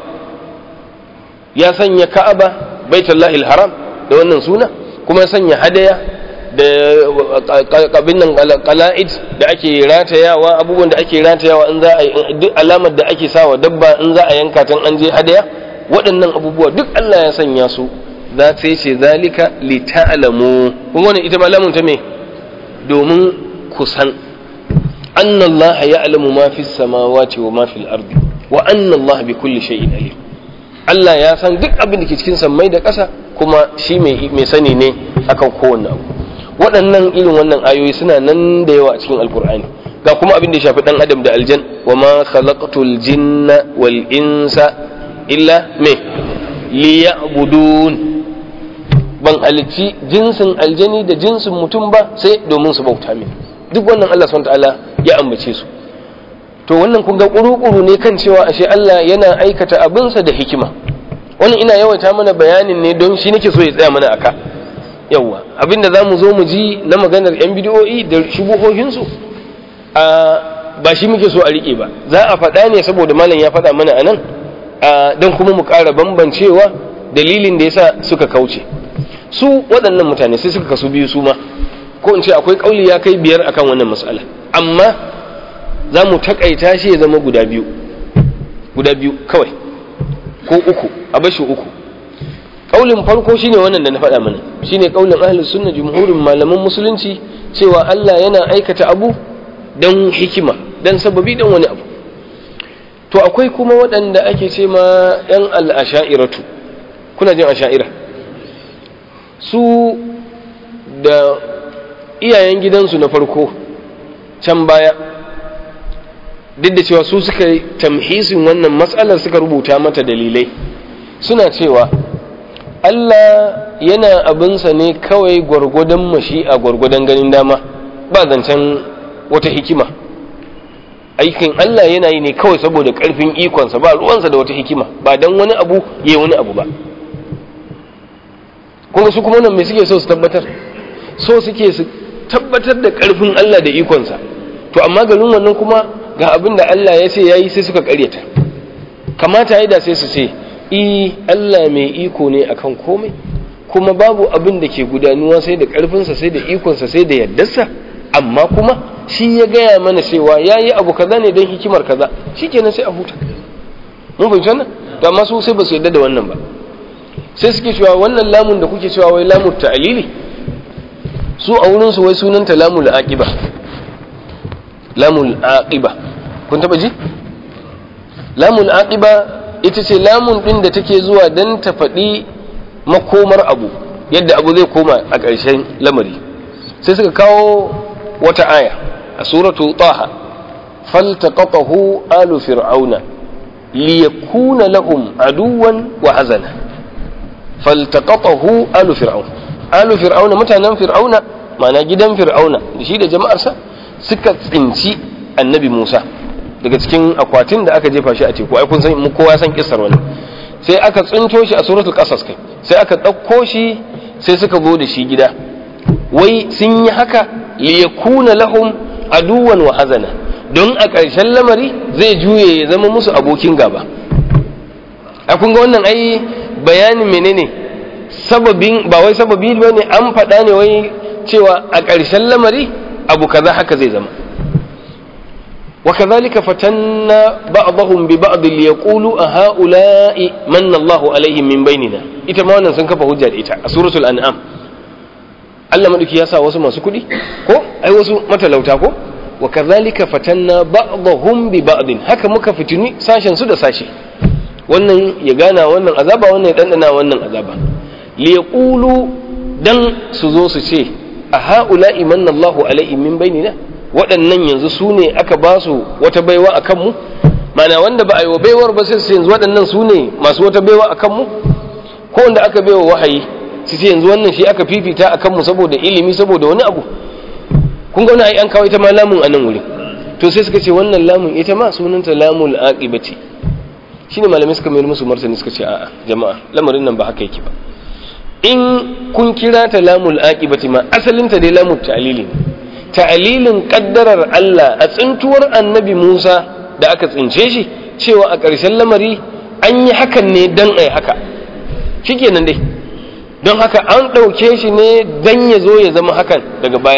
يا سنيا كعبة بيت الله الحرام da wannan suna kuma sanya hadaya da kabin nan qala'id da ake ratayawa abubuwan da ake ratayawa in za a duk alamar da ake sawa dabba in za a yanka tan an je hadaya waɗannan abubuwa duk Allah ya sanya su za ta ce zalika li ta'lamu kuma wannan ita malamun ta me domin kusan anna Allah ya'lamu ma fi samawati wa ma fil ardi wa anna Allah bi kulli shay'in alim Allah ya san duk abin da ke cikin sammai da ƙasa kuma shi mai sani ne akan kowanne abu waɗannan irin wannan ayoyi suna nan da yawa a cikin alkur'ani ga kuma abin da ya shafi ɗan adam da aljan wa ma khalaqtul jinna wal insa illa me liya'budun ban halicci jinsin aljani da jinsin mutum ba sai domin su bauta min duk wannan Allah subhanahu ta'ala ya ambace su to wannan kun ga kuru-kuru ne kan cewa ashe Allah yana aikata abinsa da hikima wannan ina yawaita mana bayanin ne don shi nake so ya tsaya mana aka yawa abinda za mu zo mu ji na maganar yan bidiyoyi da shubuhohinsu a ba shi muke so a riƙe ba za a faɗa ne saboda malam ya faɗa mana a nan don kuma mu ƙara bambancewa dalilin da yasa suka kauce su waɗannan mutane sai suka kasu biyu su ma ko in ce akwai ƙauli ya kai biyar akan wannan mas'ala amma za mu taƙaita shi ya zama guda biyu guda biyu kawai ko uku a bashi uku ƙaulin farko shine wannan da na faɗa mana shine ƙaulin ahlus sunna jumhurin malaman musulunci cewa Allah yana aikata abu don hikima don sababi don wani abu to akwai kuma waɗanda ake ce ma 'yan al'asha'iratu kuna jin asha'ira su da iyayen gidansu na farko can baya duk da cewa su suka tamhisin wannan matsalar suka rubuta mata dalilai suna cewa Allah yana abinsa ne kawai gwargwadon mashi'a gwargwadon ganin dama ba zancen wata hikima aikin Allah yana yi ne kawai saboda ƙarfin ikonsa ba ruwansa da wata hikima ba don wani abu ya wani abu ba kuma su kuma nan mai suke so su tabbatar so suke su tabbatar da ƙarfin Allah da ikonsa to amma garin wannan kuma ga abin da Allah ya ce ya yi sai suka ƙaryata kamata ya da sai su ce i Allah mai iko ne akan komai kuma babu abin da ke gudanuwa sai da ƙarfinsa sai da ikonsa sai da yardarsa amma kuma shi ya gaya mana cewa ya yi abu kaza ne don hikimar kaza shi kenan sai a huta mun fahimci wannan to amma su sai ba su yarda da wannan ba sai suke cewa wannan lamun da kuke cewa wai lamun ta'alili su a wurin su wai sunanta lamul aqiba lamul aqiba kun taba ji lamul aqiba ita ce lamun din da take zuwa dan ta faɗi makomar abu yadda abu zai koma a ƙarshen lamari sai suka kawo wata aya a suratu taha faltaqatahu alu fir'auna liyakuna lahum aduwan wa hazana faltaqatahu alu fir'auna alu fir'auna mutanen fir'auna ma'ana gidan fir'auna da shi da jama'arsa suka tsinci annabi Musa daga cikin akwatin da aka jefa shi a teku ai kun san mu kowa san kissar wani sai aka tsinto shi a suratul qasas kai sai aka ɗauko shi sai suka zo da shi gida wai sun yi haka liyakuna lahum aduwan wa hazana don a ƙarshen lamari zai juye ya zama musu abokin gaba a kun ga wannan ai bayanin menene sababin ba wai sababi ba ne an faɗa ne wai cewa a ƙarshen lamari abu kaza haka zai zama وكذلك فتنا بعضهم ببعض ليقولوا أهؤلاء من الله عليهم من بيننا ita ma wannan sun kafa hujja da ita a suratul an'am Allah madauki ya sa wasu masu kuɗi ko ai wasu matalauta ko wa kadhalika fatanna ba'dahum bi ba'din haka muka fitini sashen su da sashi wannan ya gana wannan azaba wannan ya dandana wannan azaba li yaqulu dan su zo su ce a ha'ula'i manna Allahu alaihim min bainina waɗannan yanzu su ne aka ba su wata baiwa a kanmu mana wanda ba a yi wa baiwar ba sai su yanzu waɗannan su ne masu wata baiwa a kanmu ko wanda aka baiwa wahayi su ce yanzu wannan shi aka fifita a kanmu saboda ilimi saboda wani abu kun ga wani ai an kawo ita ma lamun a nan wuri to sai suka ce wannan lamun ita ma sunanta lamul aqibati shine malamai suka mayar musu martani suka ce a'a jama'a lamarin nan ba haka yake ba in kun kira ta lamul aqibati ma asalinta dai lamul ta'lili ne ta'alilin kaddarar Allah a tsintuwar annabi Musa da aka tsince shi cewa a ƙarshen lamari an yi hakan ne don ai haka shikenan dai don haka an ɗauke shi ne don ya zo ya zama hakan daga baya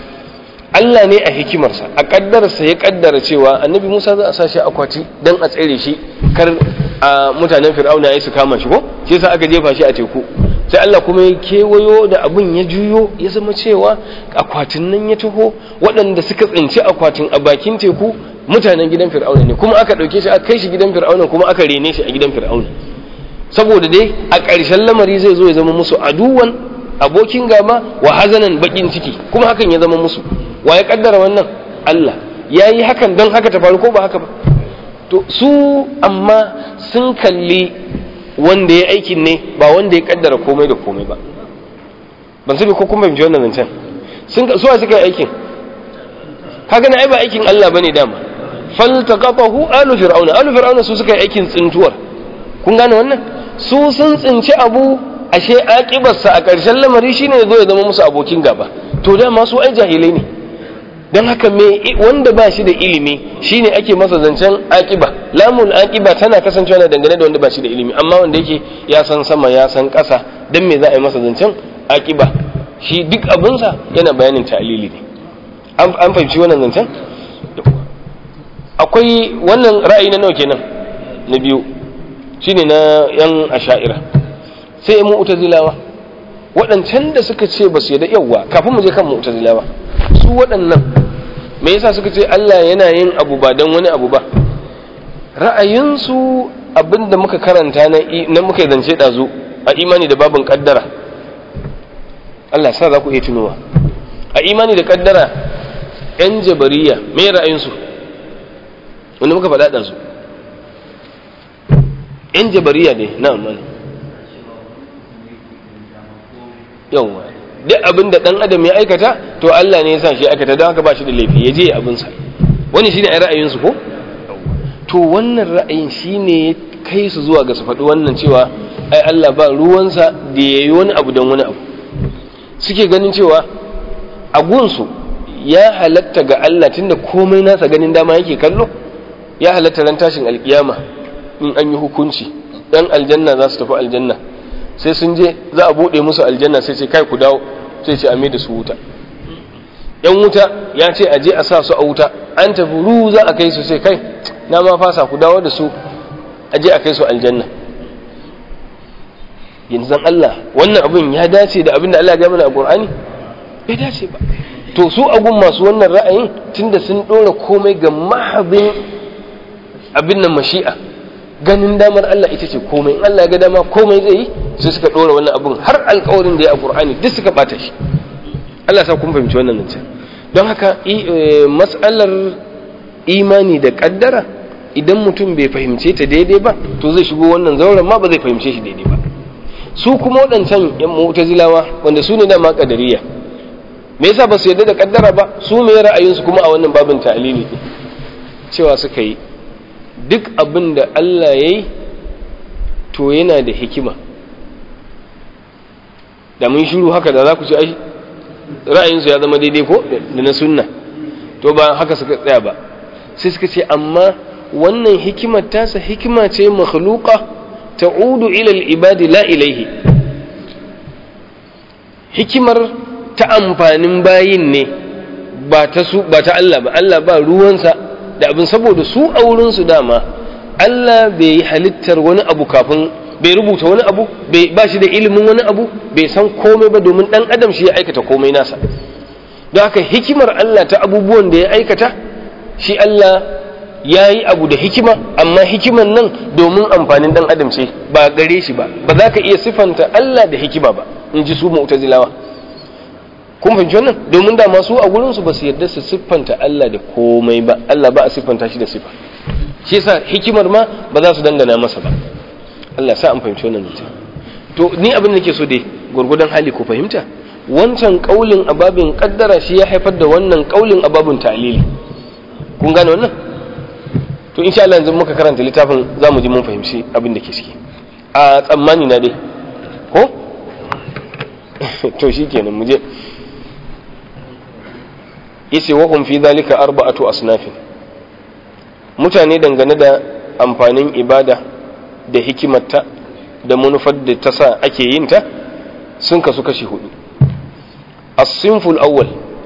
Allah ne a hikimarsa a kaddararsa ya kaddara cewa annabi Musa za a sa shi akwati don a tsere shi kar a mutanen fir'auna ya su kama shi ko shi yasa aka jefa shi a teku sai Allah kuma ya kewayo da abin ya juyo ya zama cewa akwatin nan ya taho waɗanda suka tsinci akwatin a bakin teku mutanen gidan fir'auna ne kuma aka ɗauke shi aka kai shi gidan fir'auna kuma aka rene shi a gidan fir'auna saboda dai a ƙarshen lamari zai zo ya zama musu aduwan abokin gaba wa hazanan bakin ciki kuma hakan ya zama musu wa ya kaddara wannan Allah ya yi hakan don haka ta faru ko ba haka ba to su amma sun kalli wanda ya aikin ne ba wanda ya kaddara komai da komai ba ban sani ko kuma binci wannan zancen sun suwa suka yi aikin kaga na ai ba aikin Allah bane dama faltaqatahu alu fir'auna alu fir'auna su suka yi aikin tsintuwar kun gane wannan su sun tsinci abu ashe aƙibarsa a ƙarshen lamari shine ya zo ya zama musu abokin gaba to dama su ai jahilai ne don haka me wanda ba shi da ilimi shine ake masa zancen aƙiba lamul aƙiba tana kasancewa na dangane da wanda ba shi da ilimi amma wanda yake ya san sama ya san ƙasa don me za a yi masa zancen aƙiba shi duk abinsa yana bayanin ta'alili ne an fahimci wannan zancen akwai wannan ra'ayi na nawa kenan na biyu shine na yan asha'ira sai yan mu'tazilawa waɗancan da suka ce ba su yadda yawa kafin mu je kan mu'tazilawa su waɗannan me yasa suka ce Allah yana yin abu ba don wani abu ba ra'ayinsu abinda muka karanta na muka zance ɗazu a imani da babin kaddara Allah sa za ku iya tunowa a imani da kaddara yan jabariya me ra'ayinsu wanda muka faɗa ɗazu yan jabariya ne na amani yawwa duk abin da dan adam ya aikata to Allah ne ya sa shi aikata don haka ba shi da laifi ya je abin sa wani shine ai ra'ayin su ko to wannan ra'ayin shine ya kai su zuwa ga su faɗi wannan cewa ai Allah ba ruwansa da yayi wani abu don wani abu suke ganin cewa a gunsu ya halatta ga Allah tunda komai nasa ganin dama yake kallo ya halatta ran tashin alkiyama in an yi hukunci dan aljanna za su tafi aljanna sai sun je za a buɗe musu aljanna sai ce kai ku dawo sai ce a mai da su wuta yan wuta ya ce a je a sa su a wuta an tafi ru za a kai su sai kai na ma fasa ku dawo da su a je a kai su aljanna yanzu Allah wannan abin ya dace da abin da Allah ya mana a Qur'ani bai dace ba to su agun masu wannan ra'ayin tunda sun dora komai ga mahabin abin nan mashi'a ganin damar Allah ita ce komai in Allah ya ga dama komai zai yi sai suka dora wannan abun har alƙawarin da ya a Qur'ani duk suka bata shi Allah sa kun fahimci wannan nan don haka mas'alar imani da kaddara idan mutum bai fahimce ta daidai ba to zai shigo wannan zauren ma ba zai fahimce shi daidai ba su kuma waɗancan yan mu'tazilawa wanda su ne dama kadariya me yasa ba su yarda da kaddara ba su me ra'ayinsu kuma a wannan babin ta'lili cewa suka yi duk abin da Allah ya yi to yana da hikima da mun shiru haka da za ku ci ai ra'ayinsu ya zama daidai ko da na sunna to ba haka suka tsaya ba sai suka ce amma wannan hikimar tasa hikima ce makhluqa ta'udu ila al-ibadi la ilaihi hikimar ta amfanin bayin ne ba ta su ba ta Allah ba Allah ba ruwansa da abin saboda su a wurin su dama Allah bai yi halittar wani abu kafin bai rubuta wani abu bai ba shi da ilimin wani abu bai san komai ba domin dan adam shi ya aikata komai nasa don haka hikimar Allah ta abubuwan da ya aikata shi Allah ya yi abu da hikima amma hikiman nan domin amfanin dan adam ce ba gare shi ba ba za ka iya siffanta Allah da hikima ba in ji su mu'tazilawa kun fahimci wannan domin da masu a gurin su ba su yarda su siffanta Allah da komai ba Allah ba a siffanta shi da sifa shi yasa hikimar ma ba za su dangana masa ba Allah sa an fahimci wannan mutum to ni abin da nake so dai gurgudan hali ku fahimta wancan kaulin ababin kaddara shi ya haifar da wannan kaulin ababin ta'lili kun gane wannan to insha Allah yanzu muka karanta littafin zamu ji mun fahimci abin da ke ciki a tsammani na dai ko to shikenan mu je yace wa hum fi dhalika arba'atu asnafin mutane dangane da amfanin ibada da hikimarta da manufar da ta sa ake yin ta sun kasu kashi hudu as-sinful awwal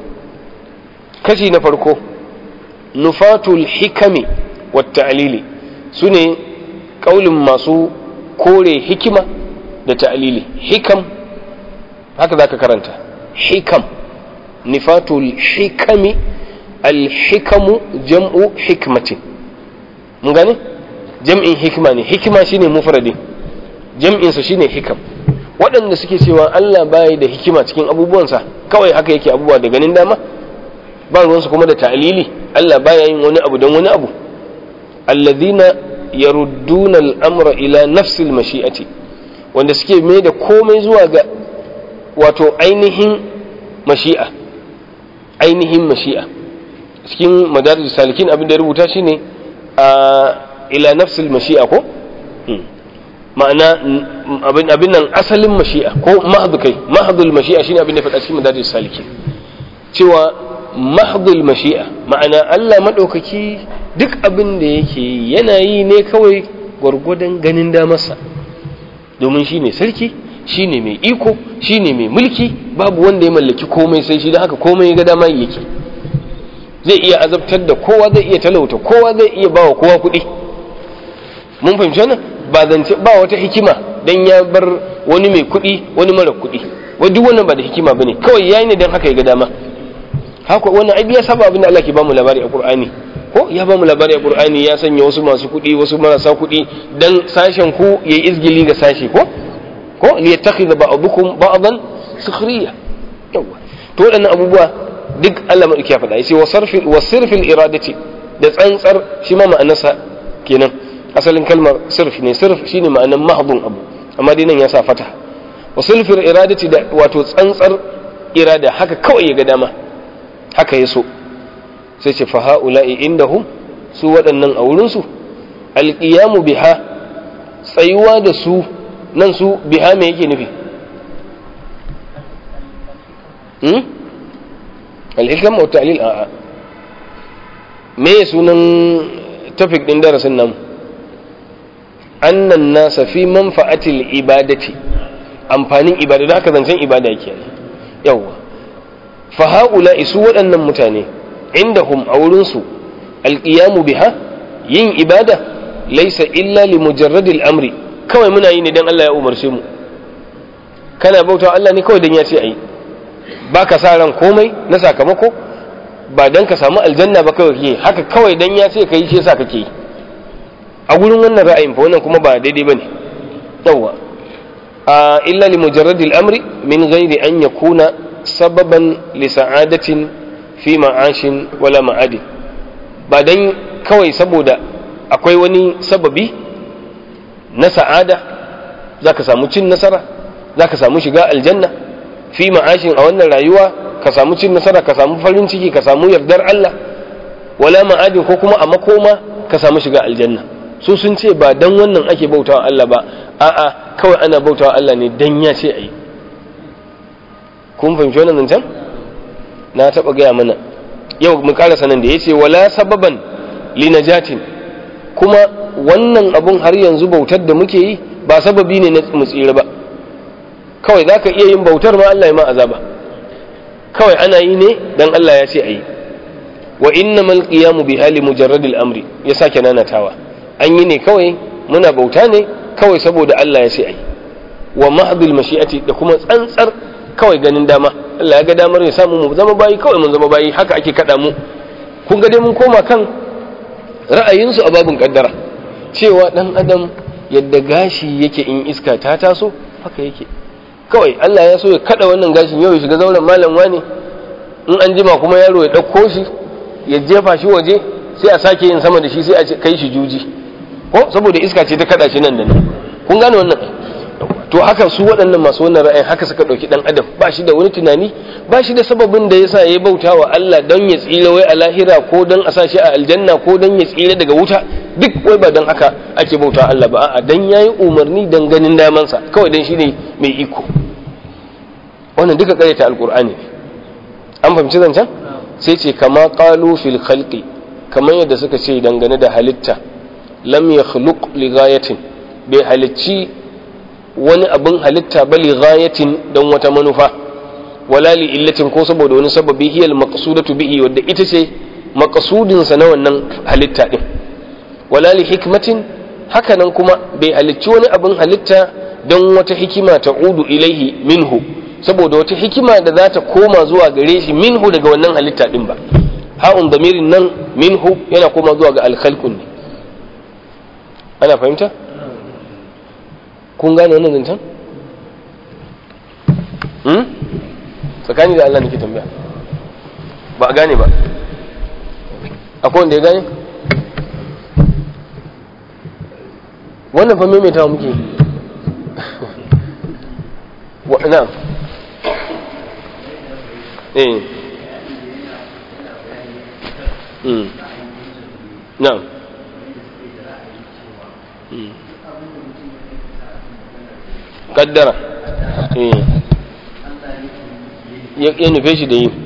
kashi na farko nufatul hikami wat ta'lili sune kaulin masu kore hikima da ta'lili hikam haka zaka karanta hikam nifatul hikami al-hikamu jam'u hikmatin mun gane jam'in hikima ne hikima shine mufradin jam'in sa shine hikam waɗanda suke cewa Allah bai da hikima cikin abubuwansa kawai haka yake abubuwa da ganin dama ba ruwansu kuma da ta'lili Allah baya yin wani abu don wani abu alladhina yarudduna al-amra ila nafsi al-mashi'ati wanda suke mai da komai zuwa ga wato ainihin mashi'a ainihin mashi'a cikin madarij salikin abin da ya rubuta shine a ila nafsi al-mashi'a ko ma'ana abin nan asalin mashi'a ko mahdu kai mahdul mashi'a shine abin da faɗa cikin madarij salikin cewa mahdul mashi'a ma'ana Allah maɗaukaki duk abin da yake yana yi ne kawai gwargwadon ganin damarsa domin shi ne sarki shi ne mai iko shi ne mai mulki babu wanda ya mallaki komai sai shi don haka komai ga dama yake zai iya azabtar da kowa zai iya talauta kowa zai iya bawa kowa kuɗi mun fahimci wannan ba zance ba wata hikima dan ya bar wani mai kuɗi wani mara kuɗi wa duk wannan ba da hikima bane kawai yayi ne dan haka ya ga dama haka wannan ai ya saba abin da Allah ke bamu labari a Qur'ani ko ya bamu labari a Qur'ani ya sanya wasu masu kuɗi wasu marasa kuɗi dan sashen ku yayi izgili ga sashi ko ko li yattakhidha ba'dukum ba'dan sukhriya yawa to waɗannan abubuwa duk Allah madauki ya faɗa yace wa sarfil wa sirfil iradati da tsantsar shi ma ma'anarsa kenan asalin kalmar sirf ne sirf shine ma'anar mahdun abu amma dai nan ya sa fata wa sirfil iradati da wato tsantsar irada haka kawai ya ga dama haka ya so sai ce fa ha'ula'i indahum su waɗannan a wurinsu alƙiyamu biha tsayuwa da su nan su biha me yake nufi hmm? alhikam wa ta'lil a'a me sunan tafik din darasin nan annan nasa fi manfa'atil ibadati amfanin ibada da haka zancen ibada yake yawwa faha'ula isu waɗannan mutane indahum a wurinsu alƙiyamu biha yin ibada laisa illa li mujarradil amri kawai muna yi ne don Allah ya umarce mu kana bauta Allah ne kawai don ya ce ayi ba ka sa ran komai na sakamako ba don ka samu aljanna ba kawai ke haka kawai don ya ce ka yi shi yasa kake yi a gurin wannan ra'ayin fa wannan kuma ba daidai bane yawa illa li mujarradil amri min ghairi an yakuna sababan li sa'adatin fi ma'ashin wala ma'adi ba dan kawai saboda akwai wani sababi na sa'ada za ka samu cin nasara za ka samu shiga aljanna fi ma'ashin a wannan rayuwa ka samu cin nasara ka samu farin ciki ka samu yardar Allah wala ma'adin ko kuma a makoma ka samu shiga aljanna su sun ce ba dan wannan ake bautawa Allah ba a'a kawai ana bautawa Allah ne dan ya ce ayi kun fahimci wannan zancen na taba gaya mana yau mu ƙara sanan da yace wala sababan li najatin kuma wannan abun har yanzu bautar da muke yi ba sababi ne na mu tsira ba kawai zaka iya yin bautar ma Allah ya ma azaba kawai ana yi ne dan Allah ya ce ayi wa innamal qiyamu bi hali mujarradil amri ya sake nanatawa an yi ne kawai muna bauta ne kawai saboda Allah ya ce ayi wa mahdul mashi'ati da kuma tsantsar kawai ganin dama Allah ya ga damar ya samu mu zama bayi kawai mun zama bayi haka ake kada mu kun ga dai mun koma kan ra'ayinsu a babin kaddara cewa dan adam yadda gashi yake in iska ta taso haka yake kawai Allah ya so ya kada wannan gashin yau ya shiga zauren malam wani in an jima kuma yaro ya ɗauko shi ya jefa shi waje sai a sake yin sama da shi sai a kai shi juji ko saboda iska ce ta kada shi nan da nan kun gane wannan to haka su waɗannan masu wannan ra'ayin haka suka ɗauki ɗan adam ba shi da wani tunani ba shi da sababin da yasa ya bauta wa Allah don ya tsira wai a lahira ko don a sa shi a aljanna ko don ya tsira daga wuta duk wai ba don haka ake bauta Allah ba a'a dan yayi umarni dan ganin damansa kawai dan shine mai iko wannan duka karyata alqur'ani an fahimci zancen sai ce kama qalu fil khalqi kamar yadda suka ce dangane da halitta lam yakhluq li ghayatin bai halicci wani abin halitta ba li ghayatin dan wata manufa wala li illatin ko saboda wani sababi hiyal maqsudatu bihi wadda ita ce maqsudin sa na wannan halitta din wala li hikmatin hakanan kuma bai halicci wani abin halitta don wata hikima ta udu ilaihi minhu saboda wata hikima da za ta koma zuwa gare shi minhu daga wannan halitta din ba ha'un damirin nan minhu yana koma zuwa ga alkhalqun ne ana fahimta kun gane wannan zancen hmm? tsakani da Allah nake tambaya ba a gane ba akwai wanda ya gane wannan fa maimaitawa muke wa na'am eh mm na'am mm kaddara eh ya nufe shi da yi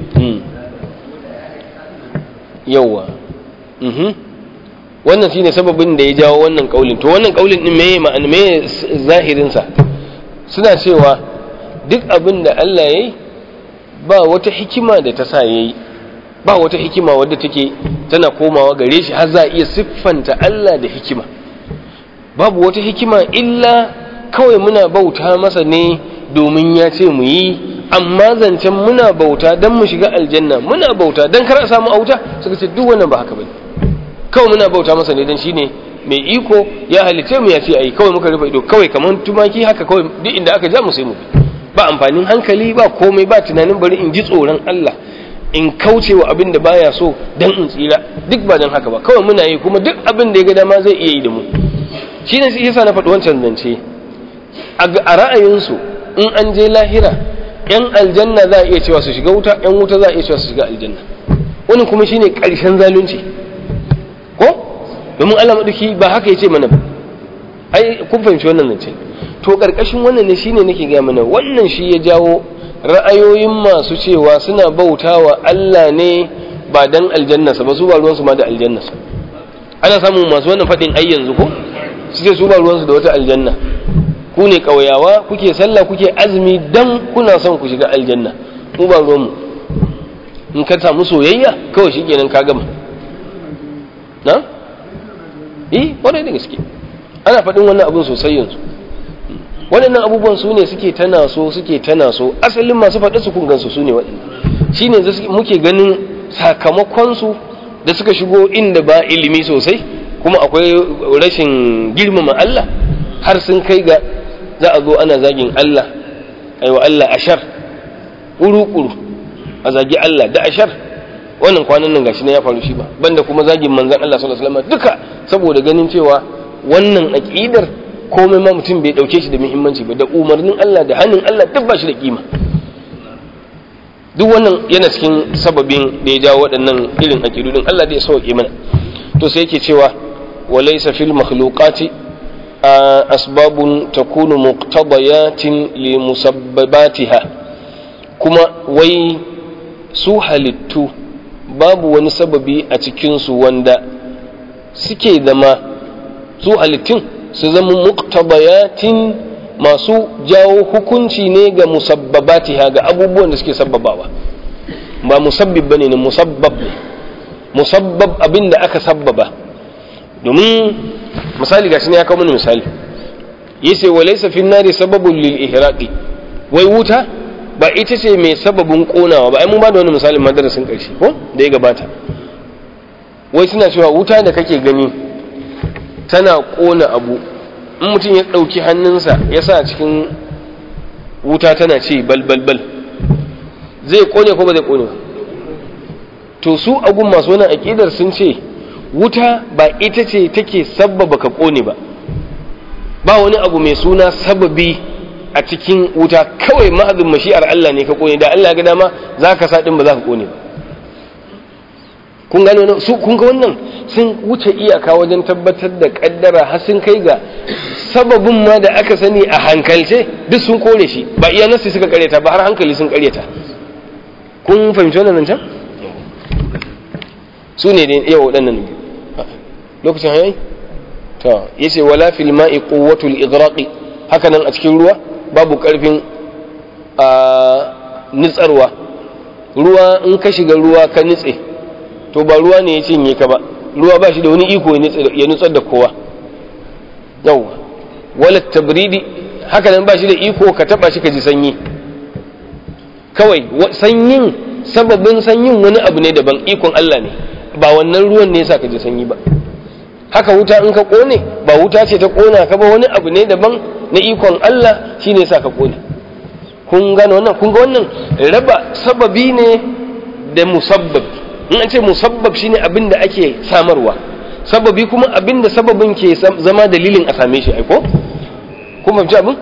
yauwa mhm wannan shine sababin da ya jawo wannan kaulin to wannan kaulin din meye ma'ana meye zahirin sa suna cewa duk abin da Allah yayi ba wata hikima da ta sa yayi ba wata hikima wadda take tana komawa gare shi har za a iya siffanta Allah da hikima babu wata hikima illa kawai muna bauta masa ne domin ya ce mu yi amma zancen muna bauta don mu shiga aljanna muna bauta don kar a samu auta suka ce duk wannan ba haka bane kawai muna bauta masa ne don shine mai iko ya halice mu ya ce ayi kawai muka rufe ido kawai kamar tumaki haka kawai duk inda aka ja mu sai mu ba amfanin hankali ba komai ba tunanin bari in ji tsoron Allah in kauce wa abin da baya so dan in tsira duk ba dan haka ba kawai muna yi kuma duk abin da ya ga dama zai iya yi da mu shine sai yasa na faɗi wancan zance a ra'ayinsu in an je lahira yan aljanna za a iya cewa su shiga wuta yan wuta za a iya cewa su shiga aljanna wani kuma shine ƙarshen zalunci ko domin Allah maduki ba haka yace mana ba ai kun fahimci wannan zance to ƙarƙashin wannan ne shine nake ga mana wannan shi ya jawo ra'ayoyin masu cewa suna bautawa Allah ne ba dan aljannasa ba su ba ruwansu ma da aljannasa ana samun masu wannan faɗin ai yanzu ko su ce su ba ruwansu da wata aljanna ku ne ƙauyawa kuke sallah kuke azumi dan kuna son ku shiga aljanna mu ba ruwanmu in ka samu soyayya kawai shi kenan ka gama na? eh kwarai da gaske ana faɗin wannan abin sosai yanzu waɗannan abubuwan su ne suke tana so suke tana so asalin masu faɗi su kungansu su ne waɗannan shi ne muke ganin sakamakonsu da suka shigo inda ba ilimi sosai kuma akwai rashin girmama Allah har sun kai ga za a zo ana zagin Allah aiwa Allah ashar ƙuru-ƙuru a zagi Allah da ashar wannan kwanan nan gashi ne ya faru shi ba banda kuma zagin manzon Allah sallallahu alaihi wasallam duka saboda ganin cewa wannan aqidar komai ma mutum bai dauke shi da muhimmanci ba da umarnin Allah da hannun Allah duk ba shi da kima duk wannan yana cikin sababin da ya jawo waɗannan irin aqidudin Allah da ya sauke mana to sai yake cewa walaysa fil makhluqati asbabun takunu muqtadayatin li musabbabatiha kuma wai su halittu babu wani sababi a cikinsu wanda suke zama su halittun su zama muqtadayatin masu jawo hukunci ne ga musabbabatiha ga abubuwan da suke sabbabawa ba musabbib bane ne musabbab ne musabbab abin da aka sabbaba domin misali gashi ne ya kawo mana misali yace walaysa fi nari sababun lil ihraqi wai wuta ba ita ce mai sababin konawa ba ai mun ba da wani misalin madarasin karshe ko da ya gabata wai suna cewa wuta da kake gani tana kona abu in mutum ya ɗauki hannunsa ya sa cikin wuta tana ce bal bal bal zai kone ko ba zai kone ba to su agun masu wani aƙidar sun ce wuta ba ita ce take sabbaba ka kone ba ba wani abu mai suna sababi a cikin wuta kawai mahazin mashi'ar Allah ne ka kone da Allah ga dama za ka sa ɗin ba za ka kone ba kun gano su kun ga wannan sun wuce iyaka wajen tabbatar da kaddara har sun kai ga sababin ma da aka sani a hankalce duk sun kore shi ba iya nasu suka karyata ba har hankali sun karyata kun fahimci wannan can su ne da yawa waɗannan lokacin hayayi to yace wala fil ma'i quwwatul igraqi haka nan a cikin ruwa babu karfin a nitsarwa ruwa in ka shiga ruwa ka nitse to ba ruwa ne ya cinye ka ba ruwa ba shi da wani iko ya nutsar da kowa yau wala tabridi haka nan ba shi da iko ka taba shi ka ji sanyi kawai sanyin sababin sanyin wani abu ne daban ikon Allah ne ba wannan ruwan ne yasa ka ji sanyi ba haka wuta in ka kone ba wuta ce ta kona ka ba wani abu ne daban na ikon Allah shine yasa ka kone kun gane wannan kun ga wannan raba sababi ne da musabbab in an ce musabbab shine abin da ake samarwa sababi kuma abin da sababin ke zama dalilin a same shi aiko kun fahimci abin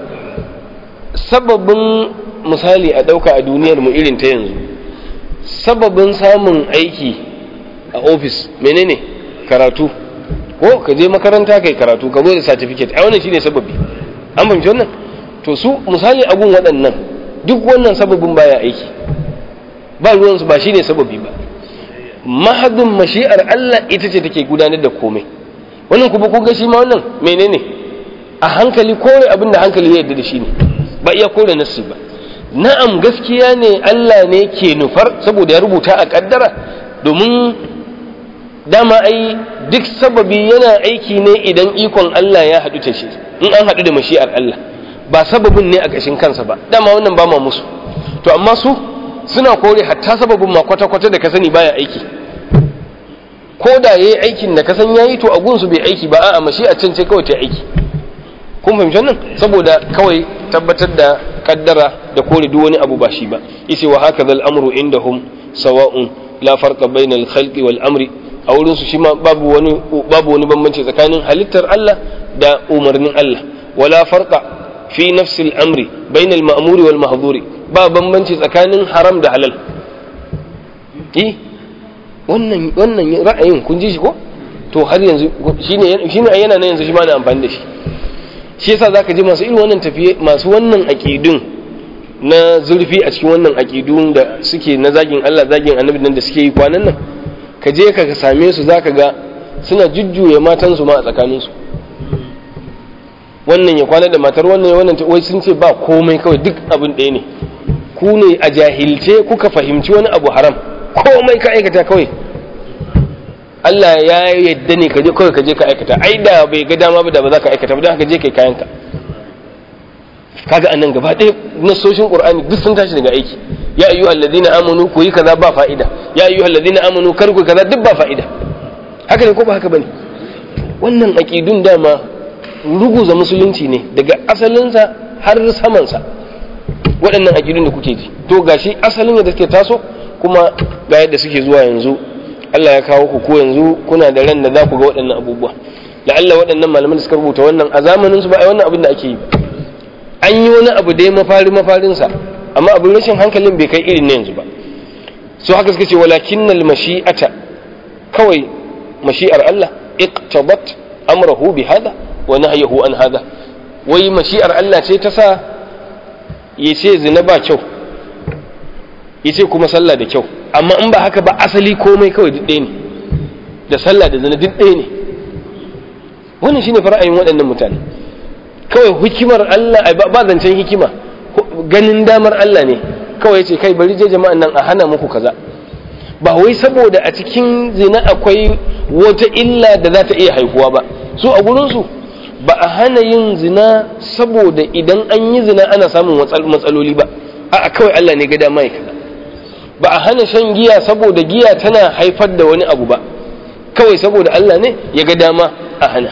sababin misali a ɗauka a duniyar mu irin ta yanzu sababin samun aiki a ofis menene karatu ko ka je makaranta kai karatu ka zo da certificate a wannan shine sababi an fahimci wannan to su misali abun waɗannan duk wannan sababin baya aiki ba ruwansu ba shine sababi ba mahadin mashi'ar Allah ita ce take gudanar da komai wannan kuma kun ga shi ma wannan menene a hankali kore abin da hankali ya yarda da shi ne ba iya kore nassi ba na'am gaskiya ne Allah ne ke nufar saboda ya rubuta a kaddara domin dama ai duk sababi yana aiki ne idan ikon Allah ya haɗu ta shi in an haɗu da mashi'ar Allah ba sababin ne a ƙashin kansa ba dama wannan ba ma musu to amma su suna kore hatta sababin ma kwata-kwata da ka sani baya aiki ko da yayi aikin da ka san yayi to a gunsu bai aiki ba a'a mashi a can ce kawai ta aiki kun fahimci wannan saboda kawai tabbatar da kaddara da kore duk wani abu ba shi ba yace wa hakaza al-amru indahum sawa'un la farqa bayna al-khalqi wal amri a wurin su shi ma babu wani babu wani bambanci tsakanin halittar Allah da umarnin Allah wala farqa fi nafsi al-amri bayna al-ma'muri wal mahdhuri ba bambanci tsakanin haram da halal eh wannan wannan ra'ayin kun ji shi ko to har yanzu shine shine yana nan yanzu shi ma na amfani da shi shi yasa zaka ji masu irin wannan tafiye masu wannan aqidun na zurfi a cikin wannan aqidun da suke na zagin Allah zagin annabi nan da suke yi kwanan nan ka je ka same su zaka ga suna jujjuya matan su ma a tsakanin su wannan ya kwana da matar wannan wannan wai sun ce ba komai kawai duk abin ɗaya ne ku ne a jahilce kuka fahimci wani abu haram komai ka aikata kawai Allah ya yadda ne ka je kawai ka je ka aikata ai da bai ga dama ba da ba za ka aikata ba don haka je kai kayanka kaga annan gaba ɗaya nasoshin qur'ani duk sun tashi daga aiki ya ayu alladhina amanu ku yi kaza ba fa'ida ya ayu alladhina amanu kar ku kaza duk ba fa'ida haka ne ko ba haka bane wannan aqidun dama ruguza musulunci ne daga asalinsa har samansa waɗannan aqidun da kuke ji to gashi asalin da take taso kuma ga yadda suke zuwa yanzu Allah ya kawo ku ko yanzu kuna da ran da za ku ga waɗannan abubuwa la'alla waɗannan malaman da suka rubuta wannan a zamanin su ba a wannan abin da ake yi an yi wani abu dai mafari mafarinsa amma abin rashin hankalin bai kai irin na yanzu ba su haka suka ce walakinnal mashi'ata kawai mashi'ar Allah iqtabat amrahu bi hada wa nahyahu an hada wai mashi'ar Allah ce ta sa ya ce zina ba kyau ya ce kuma sallah da kyau amma in ba haka ba asali komai kawai duk ɗaya ne da sallah da zina duk ɗaya ne wannan shine fara'ayin waɗannan mutane kawai hikimar Allah ba zancen hikima ganin damar Allah ne kawai ce kai bari je jama'an nan a hana muku kaza ba wai saboda a cikin zina akwai wata illa da za ta iya haihuwa ba su a gurinsu ba a hana yin zina saboda idan an yi zina ana samun matsaloli ba a kawai Allah ne ga dama ya kaza ba a hana shan giya saboda giya tana haifar da wani abu ba kawai saboda Allah ne ya ga dama a hana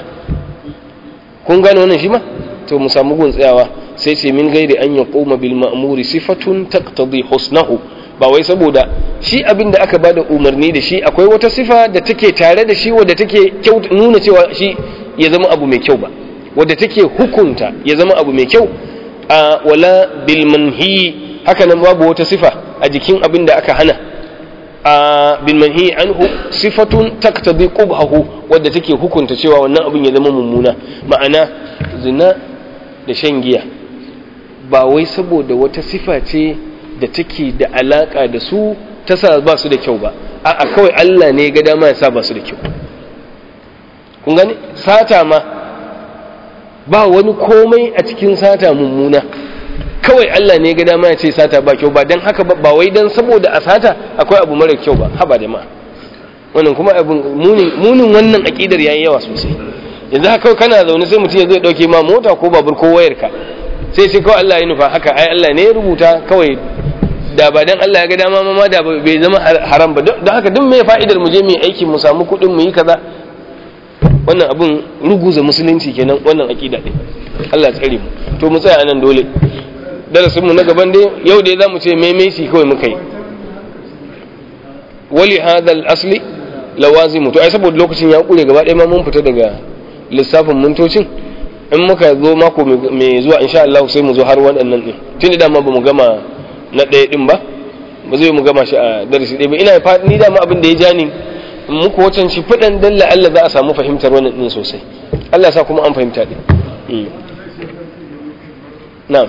kun gane wannan shi ma to mu samu gun tsayawa sai ce min gairi an yaquma bil ma'muri sifatun taqtadi husnahu ba wai saboda shi abin da aka bada umarni da shi akwai wata sifa da take tare da shi wadda take nuna cewa shi ya zama abu mai kyau ba wadda take hukunta ya zama abu mai kyau a wala bil manhi haka nan babu wata sifa a jikin abin da aka hana a bil manhi anhu sifatun taqtadi qubhahu wadda take hukunta cewa wannan abin ya zama mummuna ma'ana zina da shan giya ba wai saboda wata sifa ce da take da alaka da su ta sa ba su da kyau ba a'a kawai Allah ne ga dama ya sa ba su da kyau kun gane sata ma ba wani komai a cikin sata mummuna kawai Allah ne ga dama ya ce sata ba kyau ba dan haka ba wai dan saboda a sata akwai abu mara kyau ba haba da ma wannan kuma abin munin wannan akidar yayi yawa sosai yanzu haka kana zaune sai mutum ya zai dauke ma mota ko babur ko wayarka sai sai kawai Allah ya nufa haka ai Allah ne ya rubuta kawai da ba dan Allah ya ga dama ma da bai zama haram ba don haka duk mai fa'idar mu je mu yi aiki mu samu kuɗin mu yi kaza wannan abun ruguza musulunci kenan wannan akida din Allah tsare mu to mu tsaya anan dole darasin mu na gaban dai yau dai zamu ce maimaici kawai muka yi wali hadha al-asli lawazimu to ai saboda lokacin ya kure gaba ɗaya ma mun fita daga lissafin mintocin in muka zo mako mai zuwa insha Allah sai mu zo har waɗannan ɗin tun da dama ba mu gama na ɗaya ɗin ba ba zai mu gama shi a darasi ɗaya ba ina fata ni dama abin da ya ja ni muku wacan shi faɗan dalla Allah za a samu fahimtar wannan ɗin sosai Allah sa kuma an fahimta ɗin na'am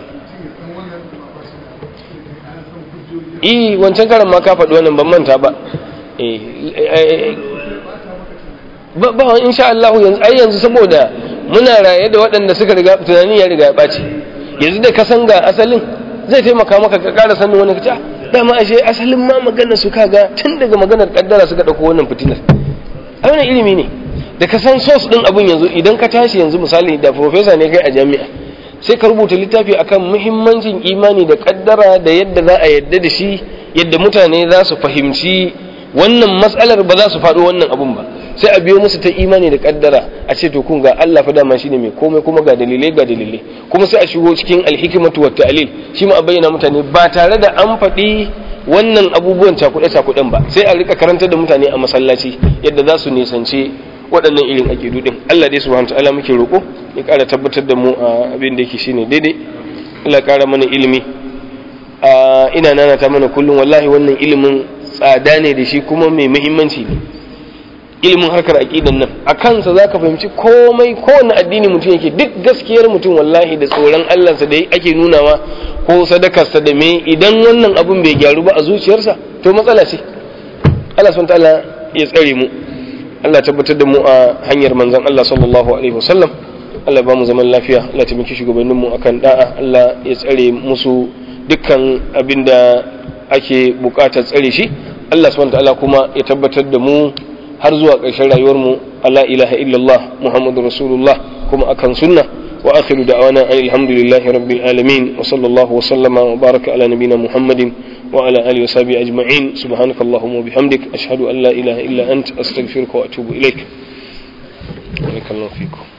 eh wancan karan ma ka faɗi wannan ban manta ba ba ba insha Allah yanzu ai yanzu saboda muna raye da waɗanda suka riga tunani ya riga ya ɓaci yanzu da ka san ga asalin zai taimaka maka ka ƙara sanin wani kaca dama ashe asalin ma magana su kaga tun daga maganar kaddara suka ɗauko wannan fitinar a wannan ilimi ne da ka san sos ɗin abun yanzu idan ka tashi yanzu misali da profesa ne kai a jami'a sai ka rubuta littafi akan muhimmancin imani da kaddara da yadda za a yadda da shi yadda mutane za su fahimci wannan matsalar ba za su faɗo wannan abun ba sai a biyo musu ta imani da kaddara a ce to kun ga Allah fa dama shine mai komai kuma ga dalilai ga dalilai kuma sai a shigo cikin alhikmatu wat ta'lil shi ma a bayyana mutane ba tare da an faɗi wannan abubuwan cakuɗe cakuɗen ba sai a rika karantar da mutane a masallaci yadda za su nisance waɗannan irin aƙidu din Allah dai subhanahu ta'ala muke roƙo ya ƙara tabbatar da mu a abin da yake shine daidai Allah ƙara mana ilimi a ina nanata mana kullum wallahi wannan ilimin tsada ne da shi kuma mai muhimmanci ne ilimin harkar aqidan nan a kansa zaka fahimci komai kowane addini mutum yake duk gaskiyar mutum wallahi da tsoron Allah sa da ake nunawa ko sadakarsa da me idan wannan abun bai gyaru ba a zuciyarsa to matsala ce Allah subhanahu ta'ala ya tsare mu Allah tabbatar da mu a hanyar manzon Allah sallallahu alaihi wasallam Allah ba mu zaman lafiya Allah ta miki shugabannin mu akan da'a Allah ya tsare musu dukkan abinda ake bukatar tsare shi Allah subhanahu ta'ala kuma ya tabbatar da mu har zuwa ƙarshen rayuwarmu ala ilaha illallah muhammadu rasulullah kuma akan sunna wa akhiru da'wana alhamdulillahi rabbil alamin wa sallallahu wa sallama wa baraka ala nabina muhammadin wa ala alihi wa sahbihi ajma'in subhanaka allahumma wa bihamdik ashhadu an la ilaha illa ant astaghfiruka wa atubu ilaik barakallahu fikum